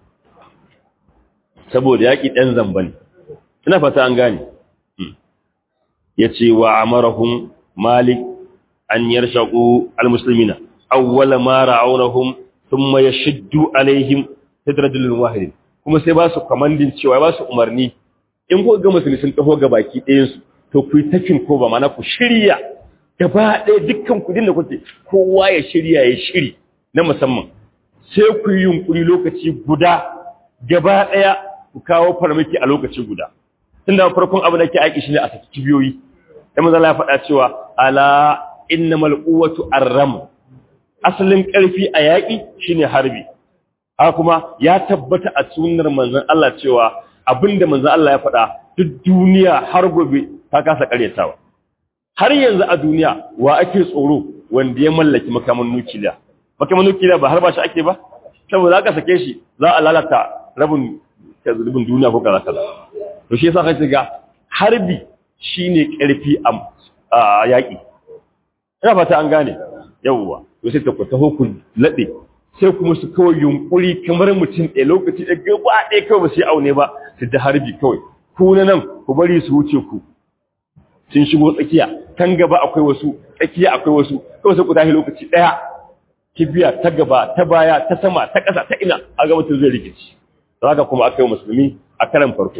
saboda yaƙi ɗan zamban ina fata an gane ya ce wa amarahun malik an yarshaƙu almusulmina awwala ma ra'aunahum thumma yashuddu alaihim tadrajulun wahidin kuma sai ba su kamandin cewa ba su umarni in ku ga musulmi sun taho ga baki ɗayan su to ku yi takin ko ba mana ku shirya gaba ɗaya dukkan kudin da kuke kowa ya shirya ya shiri na musamman sai ku yi yunkuri lokaci guda gaba ɗaya ku kawo farmaki a lokaci guda tunda farkon abu da ke aiki shine a saki kibiyoyi da manzo Allah ya faɗa cewa ala innamal quwwatu arram asalin ƙarfi a yaƙi shine harbi haka kuma ya tabbata a sunnar manzon Allah cewa abinda manzon Allah ya faɗa duk duniya har gobe ta kasa ƙaryatawa har yanzu a duniya wa ake tsoro wanda ya mallaki makaman nukiliya makaman nukiliya ba har ba shi ake ba saboda aka sake shi za a lalata rabin rabin duniya ko kaza kaza to shi yasa kai ga harbi shine karfi a yaki ina fata an gane yawwa to sai ta ku taho ku lade sai kuma su kawai yunkuri kamar mutum ɗaya lokaci da gaba ɗaya kawai ba su yi aune ba su da harbi kawai ku na nan ku bari su wuce ku sun shigo tsakiya kan gaba akwai wasu tsakiya akwai wasu kawai sai ku tashi lokaci ɗaya kibiya ta gaba ta baya ta sama ta ƙasa ta ina a ga mutum zai rikici haka kuma aka yi musulmi a karan farko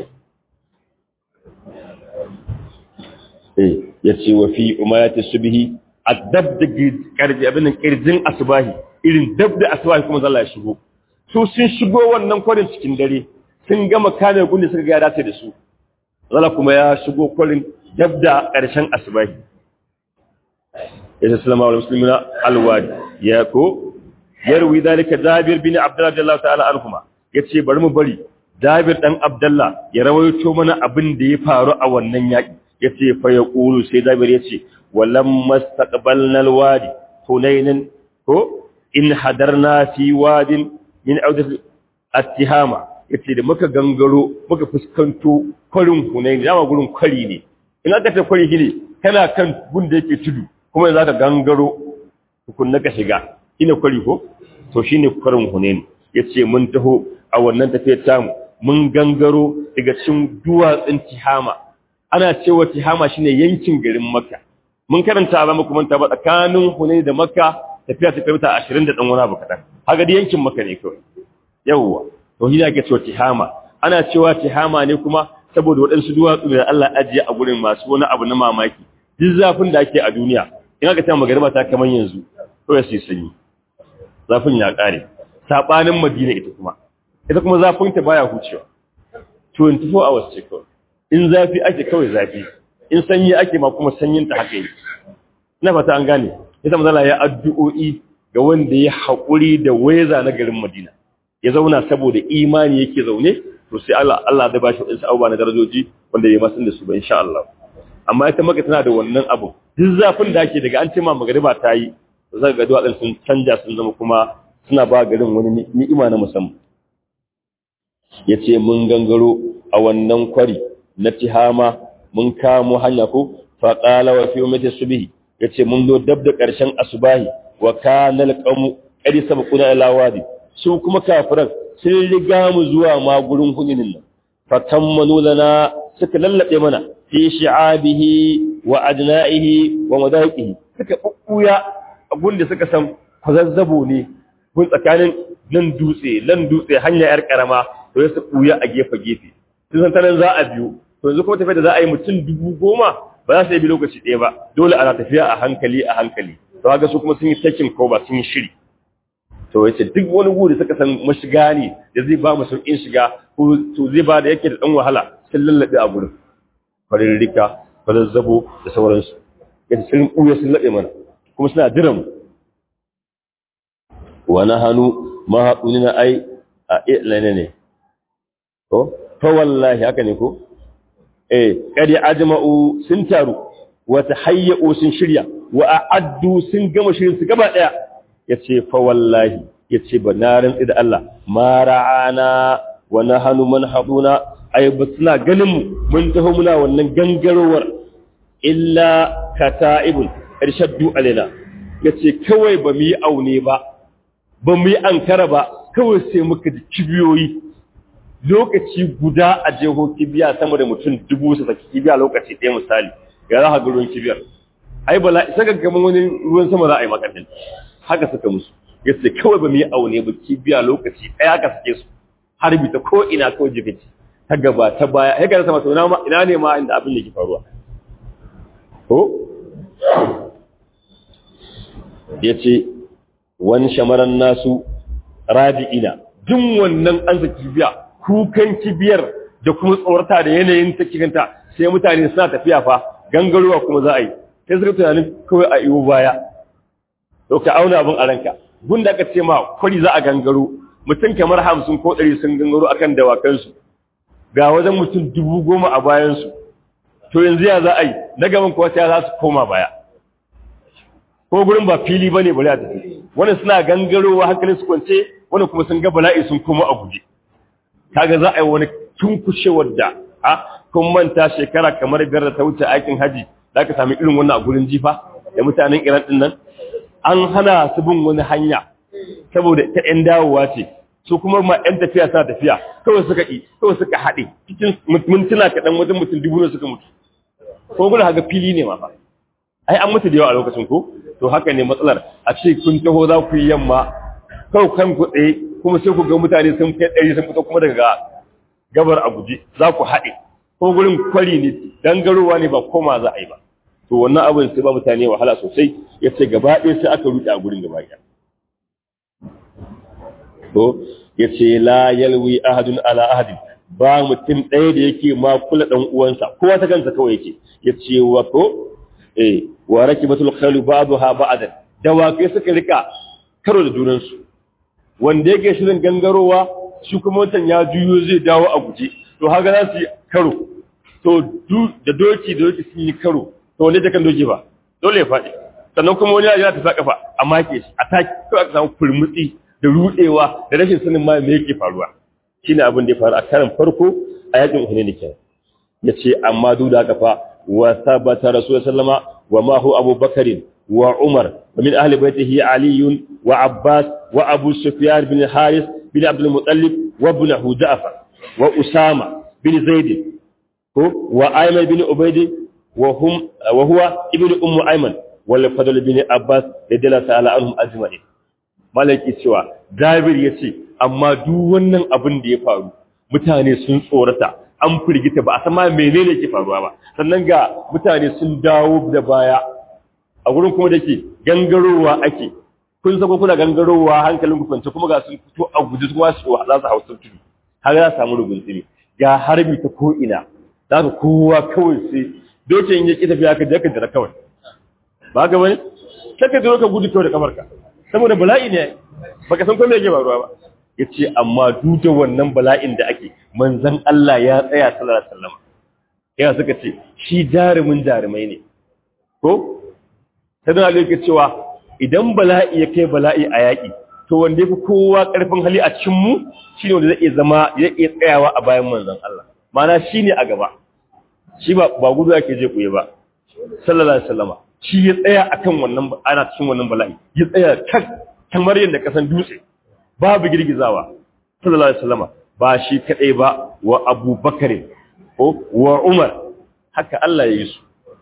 eh ya ce wa fi umayati subhi addab da karji abin kirjin asbahi irin dab da asbahi kuma zalla ya shigo su sun shigo wannan kwarin cikin dare sun gama kane gundi suka ga ya dace da su zalla kuma ya shigo kwarin dab da ƙarshen asbahi ya sallama wa muslimina alwadi ya ko yarwi dalika jabir bin abdullah radiyallahu ta'ala anhuma yace bari mu bari jabir dan abdullah ya rawaito mana abin da ya faru a wannan yaki yace fa yaqulu sai jabir yace walam mastaqbalna alwadi hunainan ko in hadarna fi wadin min awdat attihama yace da muka gangaro muka fuskanto kwarin hunain dama gurin kwari ne in aka ta kwari ne kana kan gun da yake tudu kuma za ka gangaro tukunna ka shiga ina kwari ko to shine kwarin hunain yace mun taho a wannan tafiyar tamu mun gangaro daga cikin duwatsun tihama ana cewa tihama shine yankin garin makka mun karanta ba muku manta ba tsakanin hunain da makka tafiya ta kai 20 da dan wani abu kadan haka da yankin makka ne kawai yawwa to shi ake cewa tihama ana cewa tihama ne kuma saboda waɗansu duwatsu da Allah ajiye a gurin masu wani abu na mamaki duk zafin da ake a duniya in aka ta magariba ta kaman yanzu to ya sai sanyi zafin ya kare sabanin madina ita kuma ita kuma zafinta baya hucewa 24 hours ce kawai in zafi ake kawai zafi in sanyi ake ma kuma sanyin ta haka yi ina fata an gane ita mazala ya addu'o'i ga wanda ya haƙuri da weza na garin Madina ya zauna saboda imani yake zaune to sai Allah Allah da bashi wadansu abubuwa na darajoji wanda ya masan da su ba insha Allah amma ita maka tana da wannan abu duk zafin da ake daga an ce ma magariba ta yi zaka ga duwatsun sun canja sun zama kuma suna ba garin wani ni'ima na musamman yace mun gangaro a wannan kwari na tihama mun kamo hanya ko fa qala wa fi ummati subhi yace mun zo dab da karshen asubahi wa kana alqamu qad sabquna ila wadi su kuma kafiran sun riga mu zuwa ma gurin huninin nan fa tammanu lana suka lallabe mana fi shi'abihi wa adna'ihi wa madaqihi suka bubbuya abun da suka san kwazazzabo ne gun tsakanin nan dutse nan dutse hanya yar karama to ya su buya a gefe gefe sun san tanan za a biyo to yanzu kuma tafiya da za a yi mutum dubu goma ba za su yi bi lokaci ɗaya ba dole ana tafiya a hankali a hankali to haka su kuma sun yi takin ko ba sun yi shiri to yace duk wani guri suka san mashiga ne da zai ba mu sauƙin shiga ko to zai ba da yake da dan wahala sun lallabe a gurin farin rika farin zabo da sauransu yace sun kuya sun labe mana kuma suna diran wa nahanu ma haɗunina ai a ilane ne ko fa wallahi haka ne ko eh kadi ajma'u sun taru wa tahayyu sun shirya wa a'addu sun gama shirin su gaba daya yace fa wallahi yace ba na rantsi da Allah ma ra'ana wa nahanu man haduna ay ba suna ganin mu mun taho muna wannan gangarowar illa kata'ibun irshaddu alaina yace kawai ba mu yi aune ba ba mu yi ankara ba kawai sai muka ji kibiyoyi lokaci guda a jeho kibiya sama da mutum dubu su saki kibiya lokaci ɗaya misali ga za ka ga ruwan kibiyar ai bala isa ga gaban wani ruwan sama za a yi makadin haka suka musu yace kawai ba mu yi aune ba kibiya lokaci ɗaya ka sake su harbi ta ko ina ko jikici ta gaba ta baya ya ga sama to ina ne ma inda abin da ke faruwa ko yace wani shamaran nasu rabi'ina jin wannan an saki kibiya kukan kibiyar da kuma tsorata da yanayin ta kiganta sai mutane suna tafiya fa gangarowa kuma za a yi sai suka tunanin kawai a iwo baya to ka auna abin a ranka gun da aka ce ma kwari za a gangaro mutum kamar hamsin ko ɗari sun gangaro akan dawakansu ga wajen mutum dubu goma a bayansu to yanzu ya za a yi na gaban kuwa sai za su koma baya ko gurin ba fili bane bari a tafi wani suna gangarowa hankalin su kwance wani kuma sun ga bala'i sun koma a guje kaga za a yi wani tunkushewar da a kun manta shekara kamar biyar da ta wuce aikin haji za ka sami irin wannan a gurin jifa da mutanen iran din nan an hana su bin wani hanya saboda ta yan dawowa ce su kuma ma yan tafiya suna tafiya kawai suka ƙi kawai suka haɗe cikin mintuna kaɗan wajen mutum dubu ne suka mutu ko gudu haka fili ne ma fa ai an mutu da yawa a lokacin ko to haka ne matsalar a ce kun taho za ku yi yamma kawai kan ku tsaye kuma sai ku ga mutane sun kai ɗari sun fito kuma daga gabar a guje za ku haɗe ko gurin kwari ne dangarowa ne ba koma za a yi ba to wannan abin sai ba mutane wahala sosai ya ce gaba ɗaya sai aka ruɗe a gurin gaba ɗaya to ya ce la yalwi ahadun ala ahadin ba mutum ɗaya da yake ma kula ɗan uwansa kowa ta kansa kawai yake ya ce wa ko eh wa rakibatul khailu ba'daha ba'dan dawakai suka rika karo da junansu wanda yake shirin gangarowa shi kuma wancan ya juyo zai dawo a guje to haka za su yi karo to da doki da doki sun yi karo to wanda ta kan doki ba dole ya faɗi sannan kuma wani ya ta sa kafa a make shi a taki to aka samu furmutsi da rudewa da rashin sanin ma me yake faruwa shine abin da ya faru a karan farko a yakin Uhud ne kenan yace amma duk da haka fa wa sabata rasulullahi sallama wa ma hu abubakarin وعمر ومن أهل بيته علي وعباس وأبو سفيان بن الحارث بن عبد المطلب وابنه جعفر وأسامة بن زيد وأيمن بن عبيد وهم وهو ابن أم أيمن والفضل بن عباس رضي الله تعالى عنهم أجمعين malaki cewa Jabir ya ce amma duk wannan abin da ya faru mutane sun tsorata an firgita ba a san ma menene ke faruwa ba sannan ga mutane sun dawo da baya a gurin kuma da ke gangarowa ake kun sako kuna gangarowa hankalin ku kwance kuma ga sun fito a guji kuma su za su hausa tudu har za su samu rugun tsiri ga harbi ta ko ina za ka kowa kawai sai dokin ya ki tafiya ka je ka jira kawai ba ga bane sai ka zo ka gudu kawai da kafarka saboda bala'i ne baka san ko me yake faruwa ba yace amma duk da wannan bala'in da ake manzon Allah ya tsaya sallallahu alaihi wasallam ya suka ce shi jarumin jarumai ne ko sai da yake cewa idan bala'i ya kai bala'i a yaƙi to wanda yafi kowa ƙarfin hali a cikin mu shine wanda zai iya zama zai iya tsayawa a bayan manzon Allah mana shine a gaba shi ba ba gudu yake je kuye ba sallallahu alaihi wasallama shi ya tsaya akan wannan ana cikin wannan bala'i ya tsaya tak kamar yadda kasan dutse babu girgizawa sallallahu alaihi wasallama ba shi kadai ba wa Abu Bakar ko wa Umar haka Allah ya yi su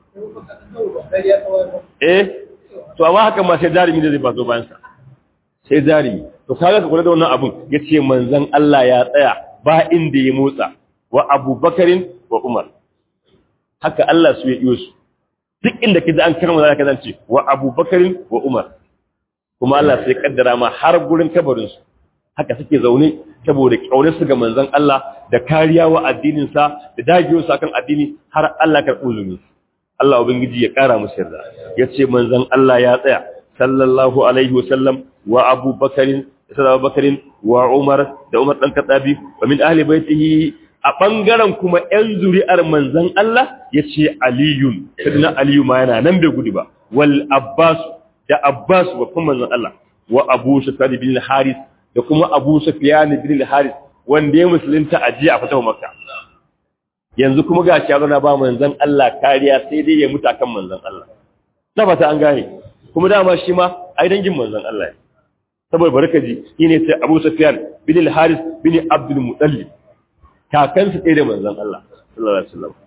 eh to amma haka ma sai jarimi da zai ba zo bayan sa sai jarimi to kaga ka kula da wannan abun yace manzon Allah ya tsaya ba inda ya motsa wa Abu Bakar wa Umar haka Allah su ya iyo su duk inda kaji an karma zaka zance wa Abu Bakar wa Umar kuma Allah sai kaddara ma har gurin kabarin su haka suke zaune saboda kaunar su ga manzon Allah da kariya wa addinin sa da dagewa su akan addini har Allah ka uzumi Allah ubangiji ya kara musu yarda yace manzon Allah ya tsaya sallallahu alaihi wasallam wa Abu Bakar da Abu Bakar wa Umar da Umar dan Khattabi wa min ahli baitihi a ɓangaren kuma ‘yan zuri'ar manzan Allah ya ce Aliyun, sadina Aliyu ma yana nan bai gudu ba, wal Abbasu da Abbasu babban manzan Allah, wa Abu Sufyan bin Haris da kuma Abu Sufyan bin Haris wanda ya musulunta a jiya a fatawa Makka. Yanzu kuma ga shi na ba manzan Allah kariya sai dai ya mutu akan manzan Allah. Na fata an gane, kuma dama shi ma ai dangin manzan Allah ne. Saboda barkaji, shi ne sai Abu Sufyan bin Haris bin Abdul Muttalib. kakansu ɗaya da manzan Allah sallallahu alaihi wasallam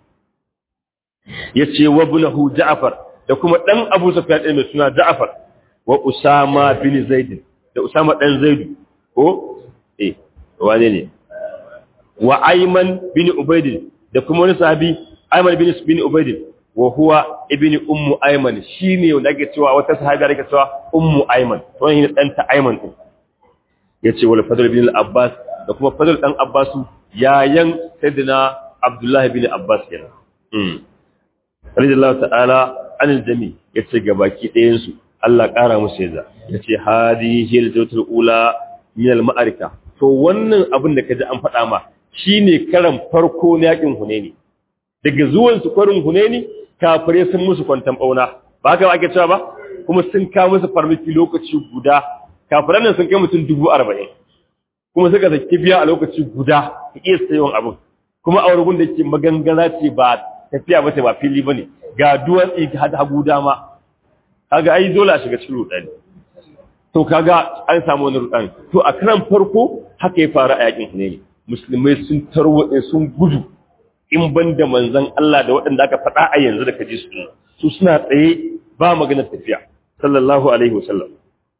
yace wa ibnahu Ja'far da kuma dan Abu Sufyan ɗaya mai suna Ja'far wa Usama bin Zaid da Usama dan Zaid ko eh wane ne wa Ayman bin Ubayd da kuma wani sahabi Ayman bin bin Ubayd wa huwa ibn ummu Ayman shine wanda ake cewa wata sahabi da ake cewa ummu Ayman to ne dan ta Ayman din yace wal Fadl bin al-Abbas da kuma Fadl dan Abbasu yayan sayyidina Abdullah bin Abbas kenan mm radiyallahu ta'ala anil jami yace gabaki ɗayan su Allah ƙara musu yaza yace hadihi al-jawtul ula min al-ma'arika to wannan abin da kaji an faɗa ma shine karan farko na yakin Hunaini daga zuwan su kwarin Hunaini kafire sun musu kwantan bauna ba haka ake cewa ba kuma sun ka musu farmaki lokaci guda kafiran nan sun kai mutum dubu arba'in kuma suka saki biya a lokaci guda ka iya sayon abin kuma a wurin da ke magangara ce ba tafiya ba ce ba fili ba ne ga duwatsi ga hagu dama kaga ai dole a shiga cikin rudani to kaga an samu wani rudani to a karan farko haka ya faru a yakin ne musulmai sun tarwatse sun gudu in ban da manzon Allah da waɗanda aka faɗa a yanzu da kaji su su suna tsaye ba maganar tafiya sallallahu alaihi wasallam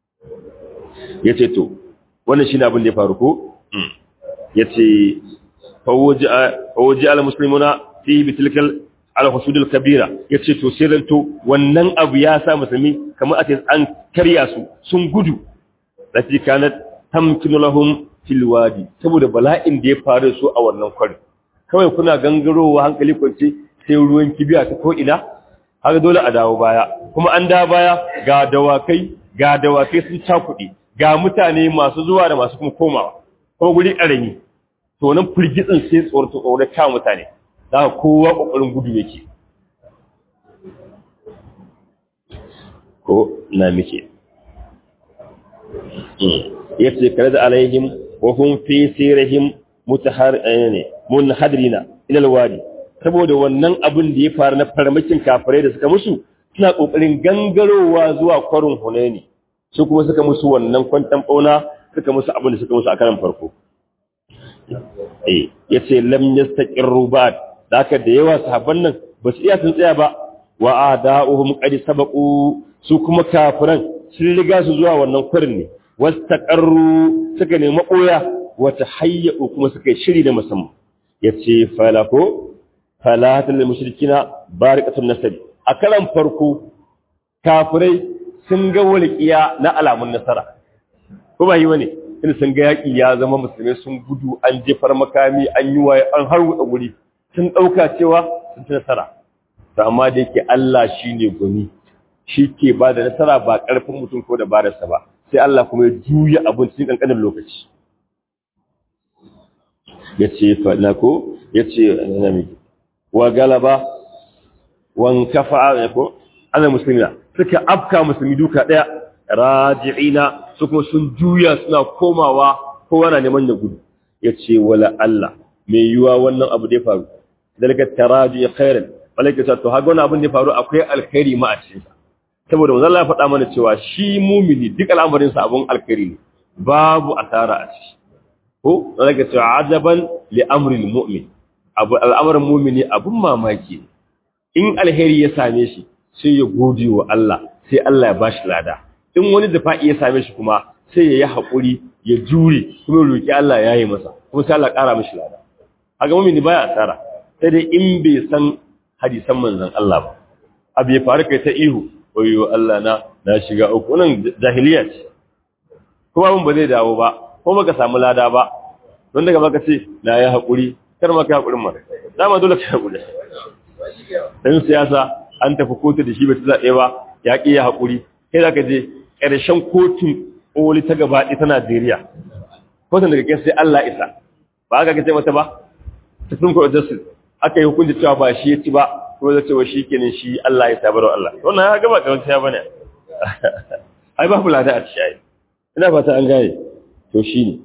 yace to wannan shine abin da ya faru ko yace fawaji al muslimuna fi bitilkal al husudul kabira yace to sai dan to wannan abu ya sa musulmi kamar ake an karya su sun gudu lati kanat tamkinu lahum fil wadi saboda bala'in da ya faru su a wannan kwari kawai kuna gangarowa hankali kwance sai ruwan kibiya ta ko ina haka dole a dawo baya kuma an dawo baya ga dawakai ga dawakai sun cakuɗe ga mutane masu zuwa da masu kuma komawa ko guri ƙarami to nan firgitsin sai tsoron tsoron ka mutane za ka kowa ƙoƙarin gudu yake ko na muke ya ce kare da alaihim wa hum fi sirihim mutahar ne munhadirina ila alwadi saboda wannan abin da ya faru na farmakin kafirai da suka musu suna kokarin gangarowa zuwa kwarin hunaini su kuma suka musu wannan kwantan bauna suka musu abin da suka musu a karan farko eh yace lam yastaqirru ba'd haka da yawa sahabban nan ba su iya sun tsaya ba wa ada'uhum qad sabaqu su kuma kafiran sun riga su zuwa wannan kwarin ne wastaqarru suka nemi koya wa tahayyu kuma suka shiri da musamman yace falako falatul mushrikina barikatun nasabi a karan farko kafirai sun ga walƙiya na alamun nasara ko ba yi wani in sun ga yaƙi ya zama musulmai sun gudu an jefar makami an yi waye an harwuɗa wuri sun ɗauka cewa sun ci nasara to amma da yake Allah shi ne gwani shi ke ba da nasara ba ƙarfin mutum ko da bararsa ba sai Allah kuma ya juya abin cikin ƙanƙanin lokaci ya ce faɗina ko ya ce wa galaba wan kafa ko ana musulmi suka afka musulmi duka ɗaya raji'ina su kuma sun juya suna komawa kowa na neman ya gudu ya ce wala Allah mai yiwa wannan abu da ya faru dalga taraji khairan malaka ta to haga wannan abin da ya faru akwai alkhairi ma a cikin sa saboda manzo Allah ya faɗa mana cewa shi mumini duk al'amarin sa abun alkhairi ne babu asara a ciki ko malaka ta ajaban li amri almu'min abu al'amarin mumini abun mamaki in alheri ya same shi sai ya gode wa Allah sai Allah ya bashi lada in wani dafa'i ya same shi kuma sai ya yi haƙuri ya jure kuma roƙi Allah ya yi masa kuma sai Allah ƙara mishi lada haka mumini baya asara sai dai in bai san hadisan manzon Allah ba abu ya faru kai ta ihu wayo Allah na na shiga uku wannan jahiliya ce kuma abin ba zai dawo ba ko baka samu lada ba don daga baka ce na yi haƙuri kar ma ka haƙurin ma dama dole ka haƙuri dan siyasa an tafi kotu da shi bai zaɓe ba ya ƙi ya haƙuri kai za ka je ƙarshen kotun ƙoli ta gaba ta Najeriya kotun daga kai sai Allah isa ba aka kace mata ba Supreme Court of Justice aka yi hukunci cewa ba shi ya ci ba ko zai cewa shi kenan shi Allah ya sabar wa Allah wannan ya gaba ga wata bane ai ba kula da a ci ai ina fata an gane to shine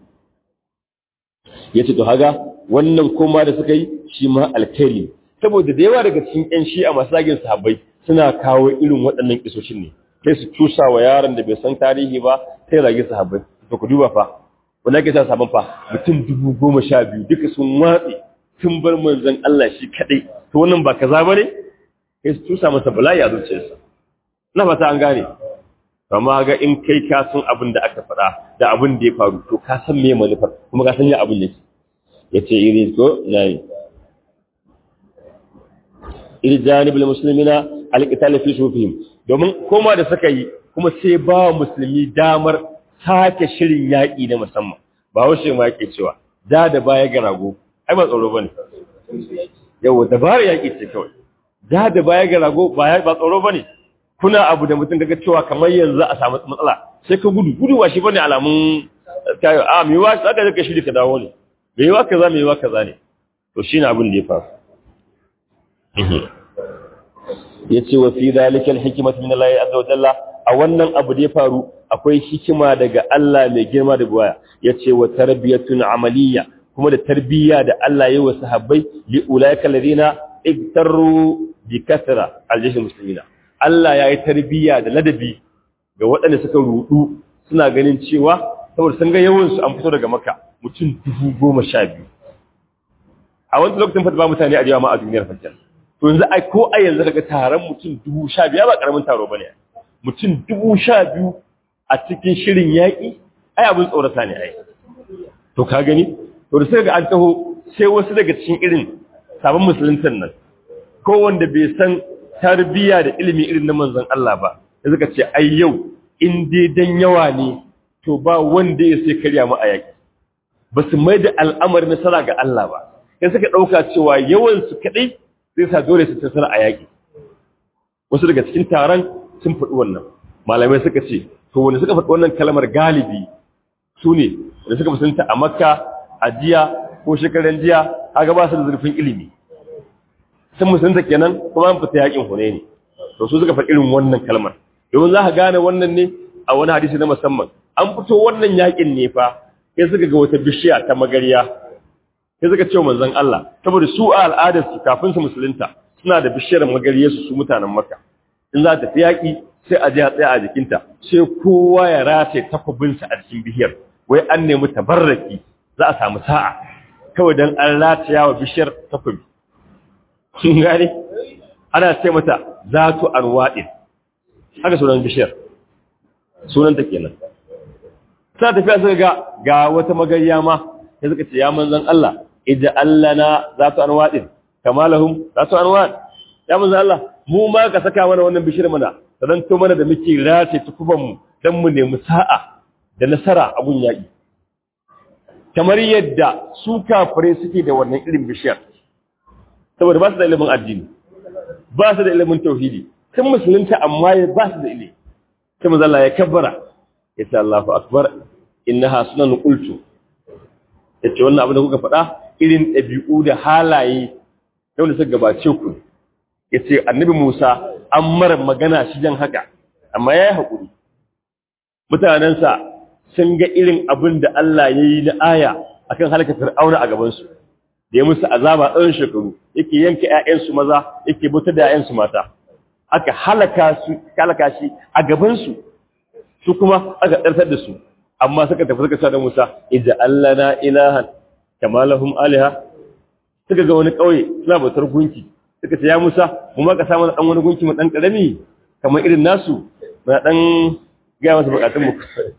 yace to haga wannan koma da suka yi shi ma alkhairi saboda da yawa daga cikin ƴan shi'a masagin sahabbai suna kawo irin waɗannan kisoshin ne sai su cusa wa yaron da bai san tarihi ba sai rage sahabbai to ku duba fa wanda ake sa sabon fa mutum dubu goma sha biyu duka sun watse sun bar manzon Allah shi kadai to wannan ba kaza bane sai su cusa masa bala'i a zuciyarsa na fata an gane amma ga in kai ka san abin da aka faɗa da abin da ya faru to ka san me manufar kuma ka san ya abin yake yace iri ko nayi iri janibul muslimina alqital fi sufihim domin koma da suka yi kuma sai ba musulmi damar sake shirin yaƙi na musamman ba wasu ma yake cewa da da baya ga rago ai ba tsoro bane yau dabarar yaƙi ce kawai da da baya ga rago ba ba tsoro bane kuna abu da mutum kaga cewa kamar yanzu a samu matsala sai ka gudu gudu ba shi bane alamun tayo a me wa zaka ka shiri ka dawo ne me wa kaza me wa kaza ne to shine abin da ya faru yace wa fi zalika alhikmatu min Allah azza wa jalla a wannan abu da ya faru akwai hikima daga Allah mai girma da buwaya yace wa tarbiyatun amaliyya kuma da tarbiyya da Allah yayi wa sahabbai li ulaika alladhina igtaru bi kasra aljaysh muslimina Allah yayi tarbiyya da ladabi ga waɗanda suka rudu suna ganin cewa saboda sun ga yawan su an fito daga Makka mutum dubu goma sha biyu a wani lokacin fa ba mutane a jama'a a duniyar fakir to yanzu ai ko a yanzu daga taron mutum dubu sha biyu ba karamin taro bane mutum dubu sha biyu a cikin shirin yaƙi ai abin tsorata ne ai to ka gani to da sai ga an taho sai wasu daga cikin irin sabon musuluntan nan ko wanda bai san tarbiyya da ilimi irin na manzon Allah ba da suka ce ai yau in dai dan yawa ne to ba wanda ya sai karya mu a yaƙi ba su mai da al'amarin nasara ga Allah ba sai suka ɗauka cewa yawan su kaɗai zai sa dole su tasara a yaƙi wasu daga cikin taron sun faɗi wannan malamai suka ce to wanda suka faɗi wannan kalmar galibi su ne wanda suka musulunta a makka a jiya ko shekaran jiya haka ba su da zurfin ilimi sun musulunta kenan kuma an fita yaƙin hune ne to su suka faɗi irin wannan kalmar domin za ka gane wannan ne a wani hadisi na musamman an fito wannan yaƙin ne fa sai suka ga wata bishiya ta magariya sai suka ce manzon Allah saboda su a al'adar su kafin su musulunta suna da bishiyar magariyar su su mutanen Makka in za ta fi yaki sai a je a tsaya a jikinta sai kowa ya race takobin sa a cikin bishiyar wai an nemi tabarraki za a samu sa'a kawai dan an rataya wa bishiyar takobi kin gane ana ce mata zatu anwa'in haka sunan bishiyar sunanta kenan sa tafiya suka ga ga wata magariya ma sai suka ce ya manzon Allah idza allana zatu anwadin kama lahum zatu anwad ya manzon Allah mu ma ka saka mana wannan bishir mana sanan to mana da muke race tukuban mu dan mu nemi sa'a da nasara a gun yaƙi kamar yadda su kafirai suke da wannan irin bishiyar saboda ba su da ilimin addini ba su da ilimin tauhidi sun musulunta amma ba su da ilimi sai manzo Allah ya kabbara ya ce Allahu akbar innaha sunan qultu yace wannan abin da kuka faɗa irin ɗabi'u da halaye yau da suka gabace ku yace annabi Musa an mara magana shi jan haka amma yayi hakuri mutanensa sun ga irin abin da Allah ya yi na aya akan halaka fir'auna a gabansu da ya musu azaba tsawon shekaru yake yanka 'ya'yansu maza yake bautar da 'ya'yansu mata aka halaka su halaka shi a gabansu su kuma aka ɗartar da su amma suka tafi suka sa da Musa idza allana ilahan kama lahum aliha suka ga wani kauye suna bautar gunki suka ce ya Musa mu ma ka samu dan wani gunki mu dan karami kamar irin nasu na dan ga masa bukatun mu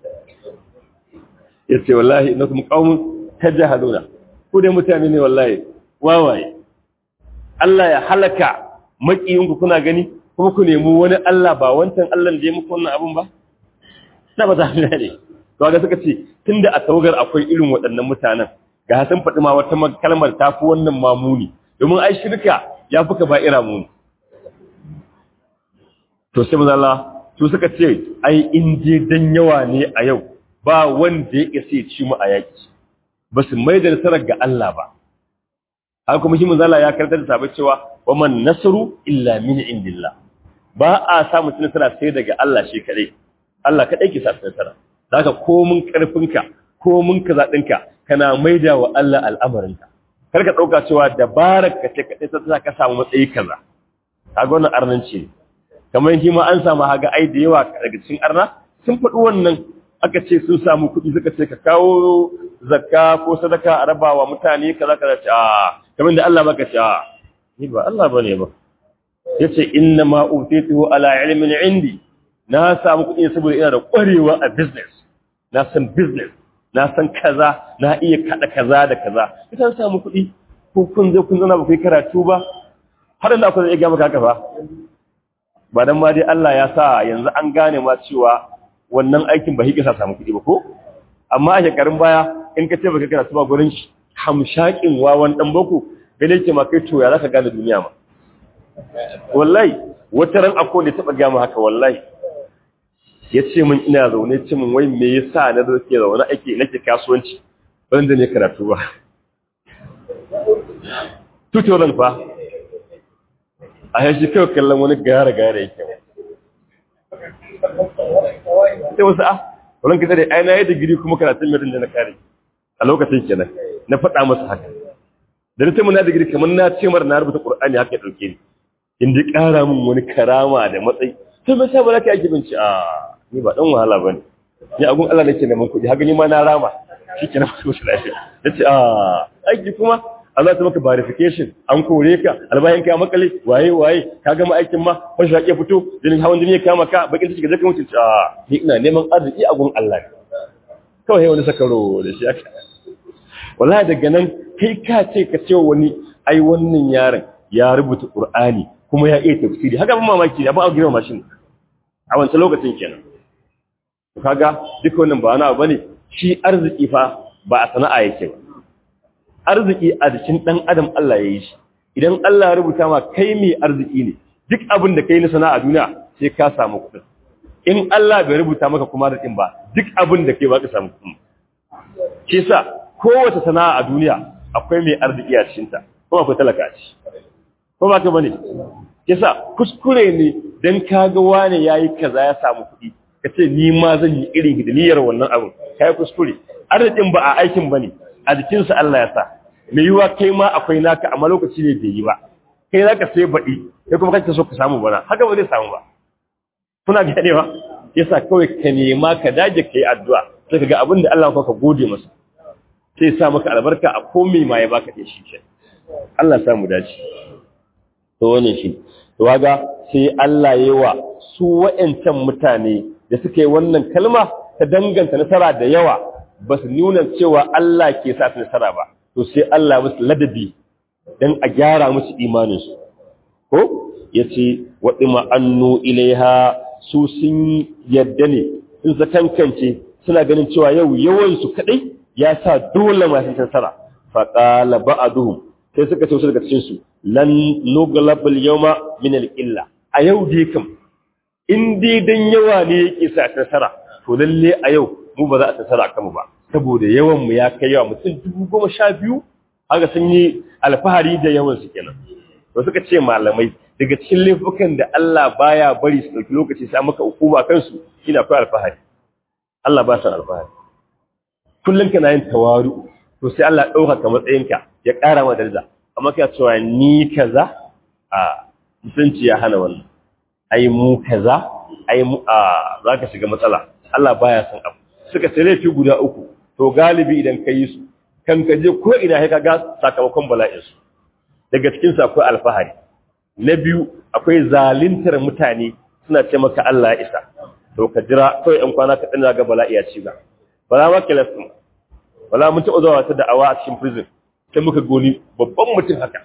yace wallahi innakum qaumun tajahaluna ku dai mutane ne wallahi wawaye Allah ya halaka makiyinku kuna gani kuma ku nemi wani Allah ba wancan Allah da ya muku wannan abun ba na ba ta ne to ga suka ce tunda a tawagar akwai irin waɗannan mutanen ga sun faɗi ma wata kalmar ta fi wannan mamuni domin ai shirka ya fi ka ba'ira muni to sai maza Allah su suka ce ai in je dan yawa ne a yau ba wanda ya isa ci mu a yaki ba su mai da nasarar ga Allah ba haka kuma shi manzala ya karanta da sabai cewa wa man nasru illa min indillah ba a samu nasara sai daga Allah shi kadai Allah kadai ke sa nasara zaka komun karfinka komun kaza dinka kana maida wa Allah al'amarinka kar ka dauka cewa dabarar ka ce kadai ta ka samu matsayi kaza kaga wannan arnanci ne kamar shi ma an samu haga ai da yawa daga cikin arna sun faɗi wannan aka ce sun samu kuɗi suka ce ka kawo zakka ko sadaka a rabawa mutane kaza kaza ce a kamar da Allah baka ce a ni ba Allah bane ba yace inna ma utituhu ala ilmin indi na samu kuɗi saboda ina da ƙwarewa a business na san business na san kaza na iya kada kaza da kaza kitan samu kuɗi ko kun zo kun zana ba kai karatu ba har da akwai zai ga maka haka fa ba dan ma dai Allah ya sa yanzu an gane ma cewa wannan aikin ba hikisa samu kuɗi ba ko amma a shekarun baya in ka ce baka karatu ba gurin shi hamshakin wawan dan boko gane ke ma kai to ya zaka gane duniya ma wallahi wata ran akwai da taba ga mu haka wallahi ya ce min ina zaune ce min wai me yasa na zo ke zaune ake nake kasuwanci ban da ne karatu ba tutoran fa a yashi kai kallon wani gara gara yake sai wasu ah wurin ka dai ai na yi digiri kuma karatun mai da na kare a lokacin kenan na faɗa masa haka da na ce na digiri kamar na ce mara na rubuta qur'ani haka ya dauke ni inda ƙara min wani karama da matsayi sai mai sa ba za ka yi binci a ni ba dan wahala bane ni agun Allah nake neman kuɗi haka ni ma na rama shike na mutu lafiya nace a aiki kuma Allah ta maka verification an kore ka albayan ka makale waye waye ka gama aikin ma ban shi ya fito jinin hawan jini ya kama ka bakin ciki zaka mutu a ni ina neman arziki a gun Allah kawai wani sakaro da shi aka wallahi daga nan kai ka ce ka ce wani ai wannan yaron ya rubuta Qur'ani kuma ya iya tafsiri haka ban mamaki ne abin a girma mashin a wancan lokacin kenan kaga duka wannan ba wani abu bane shi arziki fa ba a sana'a yake ba arziki a jikin dan adam Allah ya yi shi idan Allah ya rubuta ma kai mai arziki ne duk abin da kai na sana'a duniya sai ka samu kuɗi in Allah bai rubuta maka kuma arzikin ba duk abin da kai ba ka samu kuɗi shi yasa kowace sana'a a duniya akwai mai arziki a cikin ta kuma akwai talaka a ciki ko ba ka bane yasa kuskure ne dan kaga wane yayi kaza ya samu kuɗi kace ni ma zan yi irin hidimiyar wannan abin kai kuskure arzikin ba a aikin bane a jikin sa Allah ya sa me yiwa kai ma akwai naka amma lokaci ne bai yi ba kai zaka sai baɗi kai kuma kake so ka samu bana haka ba zai samu ba kuna ganewa yasa kawai ka nema ka dage kai addu'a sai ka ga abin da Allah ka gode masa sai sa maka albarka a komai ma ya baka da shi ke Allah ya samu dace to wannan shi to kaga sai Allah yayi wa su wa'ancan mutane da suka yi wannan kalma ta danganta nasara da yawa ba su nuna cewa Allah ke sa su nasara ba to sai Allah musu ladabi dan a gyara musu imanin su ko yace wa annu ilaiha su sun yadda ne sun zakankance suna ganin cewa yau yawansu kaɗai ya sa dole masu nasara faƙala ba'aduhum sai suka ce wasu daga cikinsu lan nuglabal yawma min al-illa a yau dai kam in dai dan yawa ne yake sa nasara to lalle a yau mu ba za a nasara kanmu ba saboda yawan mu ya kai yawa mutum dubu goma sha biyu haka sun yi alfahari da yawan su kenan to suka ce malamai daga cikin laifukan da Allah baya bari su dauki lokaci sai maka hukuma kansu ina akwai alfahari Allah ba san alfahari kullum kana yin tawaru to sai Allah dauka ka matsayinka ya ƙara ma daraja amma kai cewa ni kaza a mutunci ya hana wannan ai mu kaza ai mu a zaka shiga matsala Allah baya san abu suka ce laifi guda uku to galibi idan ka yi su kan ka je ko ina sai ka ga sakamakon bala'in su daga cikin sa akwai alfahari na biyu akwai zalintar mutane suna ce maka Allah ya isa to ka jira kawai ɗan kwana ka ɗana ga bala'i ya ci ba bala ma kilas ɗin bala mun taɓa zuwa wata da'awa a cikin prison sai muka goni babban mutum haka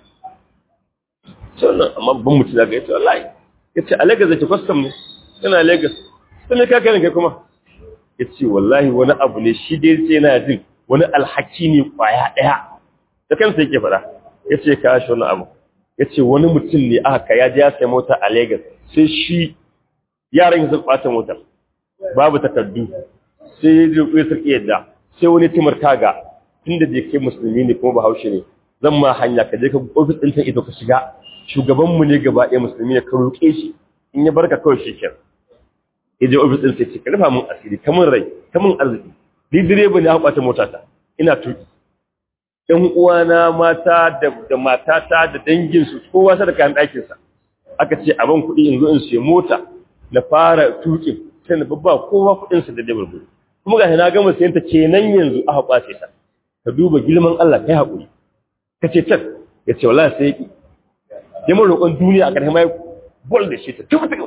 sannan amma babban mutum daga ya ce wallahi ya ce a Lagos zai kwastam ne yana Lagos sai me ka kai kuma ya ce wallahi wani abu ne shi dai sai yana jin wani alhaki ne kwaya ɗaya da kansa yake faɗa ya ce ka shi wani abu ya ce wani mutum ne aka ya ji ya sai mota a Legas sai shi yaran sun ɓata motar babu takardu sai ya ji ya sarki yadda sai wani timar kaga tunda da ke musulmi ne kuma bahaushe ne zan ma hanya ka je ka ofis ɗin can ito ka shiga shugabanmu ne gaba ɗaya musulmi ne ka roƙe shi in ya barka kawai shi kenan ya je ofis ɗin sai ce ka rufa mun asiri kamun rai kamun arziki ni direba ne aka ɓata motata ina tuki ‘yan uwana mata da matata da danginsu kowa sa da kayan ɗakinsa aka ce a ban kuɗi in zo in siya mota na fara tukin sai na babba kowa kuɗinsa da dabar gudu kuma ga na gama sayan ta kenan yanzu aka kwace ta ka duba girman Allah kai haƙuri ka ce can ya ce wallahi sai ki ya mun roƙon duniya a ƙarshen mai bol da shi ta tuba ta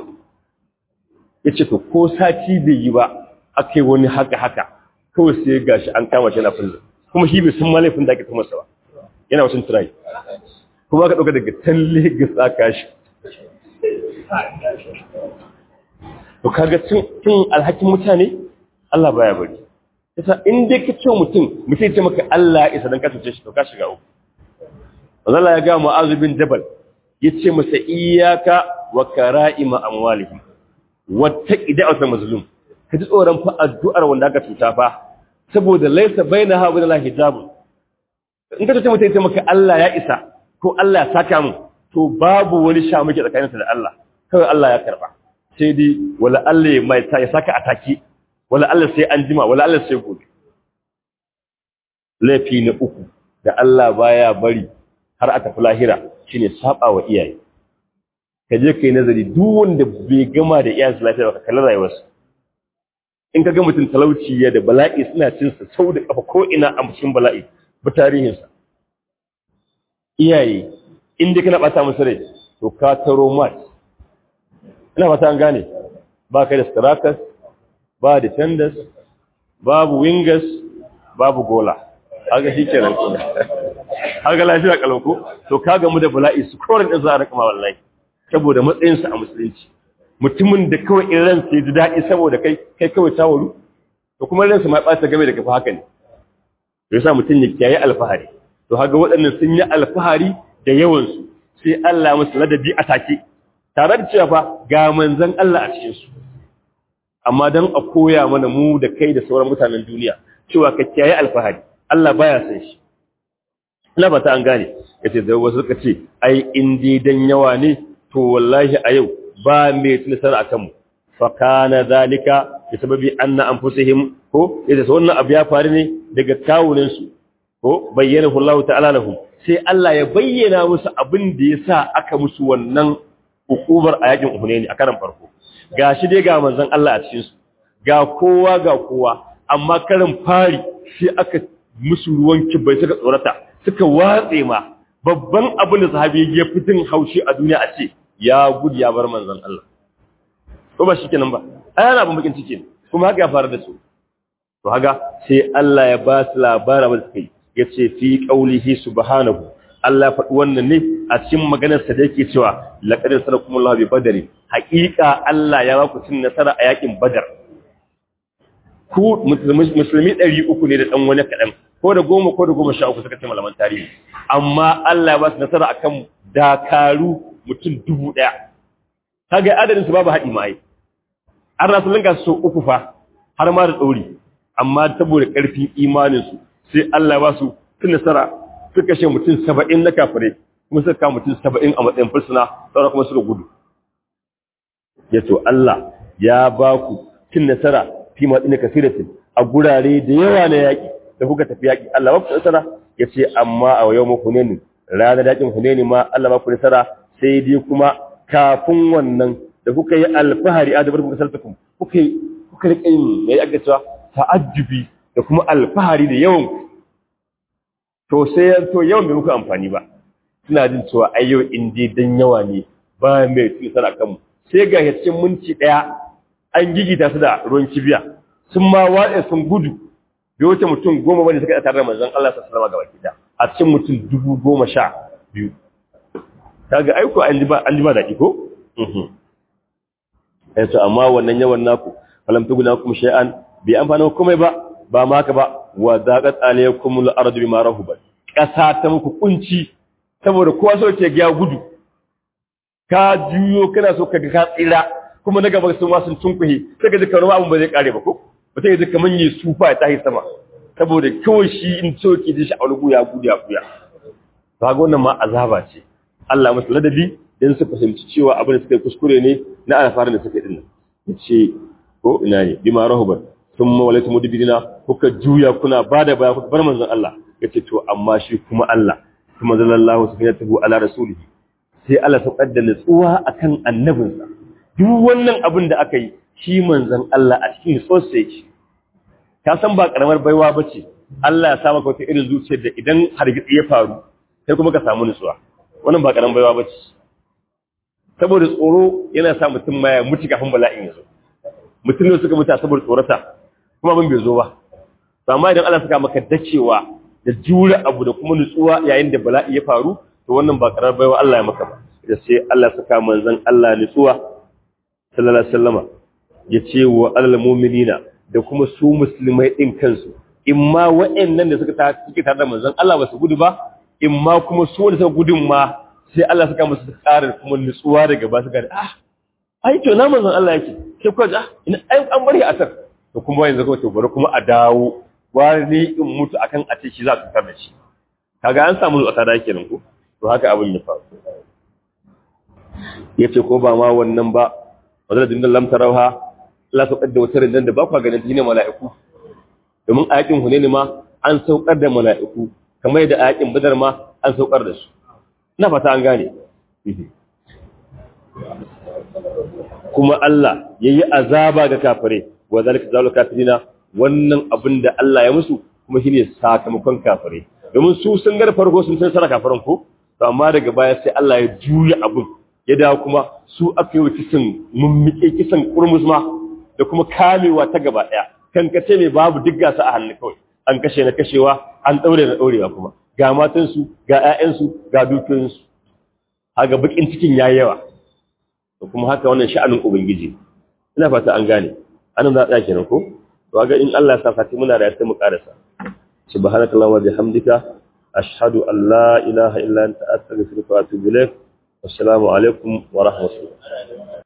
ya ce to ko sati bai yi ba aka yi wani haka haka kawai sai gashi an kama shi na fullo kuma shi bai san ma laifin da ake kuma sa ba yana wasu turai kuma ka ɗauka daga talle ga tsaka shi to kaga cin alhakin mutane Allah baya bari yasa in dai ka ce mutum mutum ce maka Allah ya isa dan ka tuce shi to ka shiga uku Allah ya ga Mu'adh bin Jabal yace masa iyyaka wa kara'ima amwalihim wattaqi da'atul mazlum ka ji tsoron fa addu'ar wanda aka cuta fa saboda laisa bainaha wa bainal hijab in ka ce mutum ce maka Allah ya isa ko Allah ya saka mu to babu wani sha muke tsakaninsa da Allah kawai Allah ya karba sai dai wala Allah ya mai ya saka ataki wala Allah sai an jima wala Allah sai gobe laifi na uku da Allah baya bari har aka fi lahira shine saba wa iyaye ka je kai nazari duk wanda bai gama da iyayensa lafiya ba ka kalli rayuwarsa in ka ga mutum talauci ya da bala'i suna cin sa sau da kafa ko ina a cikin bala'i ba tarihinsa iyaye in dai kana bata musu rai to ka taro mat ina fata an gane ba kai da strikers ba defenders babu wingers babu gola haka shi kenan kuma haka lafiya kalauko to ka gamu da bala'i su koren da za a rikama wallahi saboda matsayinsa a musulunci mutumin da kawai in ran sai ji daɗi saboda kai kai kawai tawaru to kuma ransa ma ɓata game da kafa haka ne to yasa mutum ya kiyaye alfahari to haka waɗannan sun yi alfahari da yawansu sai Allah musu ladabi a take tare da cewa fa ga manzon Allah a cikin su amma dan a koya mana mu da kai da sauran mutanen duniya cewa ka kiyaye alfahari Allah baya san shi ina ba ta an gane yace da wasu suka ce ai in dai dan yawa ne to wallahi a yau ba mai tunisar akan mu fa kana zalika bi sababi anna anfusihim ko yace wannan abu ya faru ne daga kawunan su ko bayyana Allah ta'ala lahum sai Allah ya bayyana musu abin da yasa aka musu wannan hukumar a yakin Hunaini a karan farko gashi dai ga manzon Allah a cikin su ga kowa ga kowa amma karin fari sai aka musu ruwan kibai suka tsorata suka watse ma babban abin da sahabi ya fitin haushi a duniya a ce ya gudu ya bar manzon Allah ko ba shikenan ba ai ana abin bakin ciki kuma haka ya fara da su to haka sai Allah ya ba su labarin da suka yi yace fi qaulihi subhanahu Allah ya faɗi wannan ne a cikin maganarsa da yake cewa laqad sarakumullahu bi badri haƙiƙa Allah ya ba ku cin nasara a yakin badar ku musulmi ɗari uku ne da ɗan wani kaɗan ko da goma ko da goma sha uku suka ce malaman tarihi amma Allah ya ba su nasara akan dakaru mutum dubu ɗaya kaga adadin su babu haɗi mai an rasu linka su uku fa har ma da ɗori amma saboda ƙarfin imaninsu sai Allah ya ba su cin nasara suka kashe mutum saba'in na kafirai kuma suka kama mutum saba'in a matsayin fursuna sauran kuma suka gudu ya to Allah ya ba ku cin nasara fi matsina kasiratin a gurare da yawa na yaƙi da kuka tafi yaƙi Allah ba ku nasara ya ce amma a yau muku ne ranar yaƙin huneni ma Allah ba ku nasara sai dai kuma kafin wannan da kuka yi alfahari a dabar kuka sartakum kuka yi kuka riƙa yin mai aka cewa ta'ajjubi da kuma alfahari da yawan to sai to yawan bai muku amfani ba suna jin cewa ai yau in dai dan yawa ne ba mai tsara kanmu sai ga cikin minti daya an gigita su da ruwan kibiya sun ma watsa sun gudu bai wuce mutum goma bane suka tare da manzon Allah sallallahu alaihi wasallam a cikin mutum dubu goma sha biyu kaga aiko an ji ba an ji ba daɗi ko mhm eh to amma wannan yawan naku falam tuguna kum shay'an bi amfana komai ba ba ma haka ba wa zaqat alaykum al-ardu bima rahubat kasa ta muku kunci saboda kowa so ke ga gudu ka juyo kana so ka ga ka tsira kuma na gaba sun ma sun tunkuhe sai ka ji kamar abun ba zai kare ba ko mutum ya ji kamar yi sufa ya tahi sama saboda kawai shi in so ke ji shi a wani ya gudu ya kuya ba ga wannan ma azaba ce Allah musu ladabi dan su fahimci cewa abin da suka yi kuskure ne na alfarin da suka yi dinnan yace ko ina ne bima rahubat sun mawalaitu mudbirina kuka juya kuna bada baya kuka bar manzon Allah yace to amma shi kuma Allah kuma sallallahu subhanahu ala rasulihi sai Allah ta kadda nutsuwa akan annabinsa duk wannan abin da aka yi shi manzon Allah a cikin sosai ka san ba karamar baiwa bace Allah ya sa maka wata irin zuciyar da idan hargitsi ya faru sai kuma ka samu nutsuwa wannan ba karamar baiwa bace saboda tsoro yana sa mutum ma ya mutu kafin bala'in ya zo mutum ne suka mutu saboda tsorata kuma abin bai zo ba amma idan Allah suka maka dacewa da jure abu da kuma nutsuwa yayin da bala'i ya faru to wannan ba karar baiwa Allah ya maka ba da sai Allah saka manzon Allah nutsuwa sallallahu alaihi wasallama ya ce wa alal mu'minina da kuma su musulmai din kansu imma wa'annan da suka ta suke tare da manzon Allah ba su gudu ba imma kuma su wanda suka gudun ma sai Allah saka musu ƙarar kuma nutsuwa daga ba su ga ah ai to na manzon Allah yake sai ko ah ina ai an bari asar to kuma yanzu ko to bari kuma a dawo wani in mutu akan a ce shi za su tar da shi kaga an samu zuwa da kenan ko to haka abin ya faru yace ko ba ma wannan ba wadda dinnan lam tarauha Allah saukar da wata rindan da ba kwa ganin ne mala'iku domin a yakin hunaini ma an saukar da mala'iku kamar yadda a yakin badar ma an saukar da su ina fata an gane kuma Allah yayi azaba ga kafirai wa zalika zalu kafirina wannan abin da Allah ya musu kuma shine sakamakon kafirai domin su sun gar farko sun san sana kafiran ko to amma daga baya sai Allah ya juya abin ya dawo kuma su aka yi kisan mummike kisan kurmus ma da kuma kamewa ta gaba daya kan kace mai babu duk gasa a hannu kawai an kashe na kashewa an daure na daurewa kuma ga matan su ga ƴaƴan su ga dukiyoyin su haga bakin cikin yayi yawa to kuma haka wannan sha'anin ubangiji ina fata an gane anan za a tsaya kenan ko to ga in Allah ya sa fati muna da sai mu karasa subhanakallahumma wa bihamdika ashhadu an la ilaha illa anta astaghfiruka wa atubu ilaik wassalamu alaikum wa rahmatullah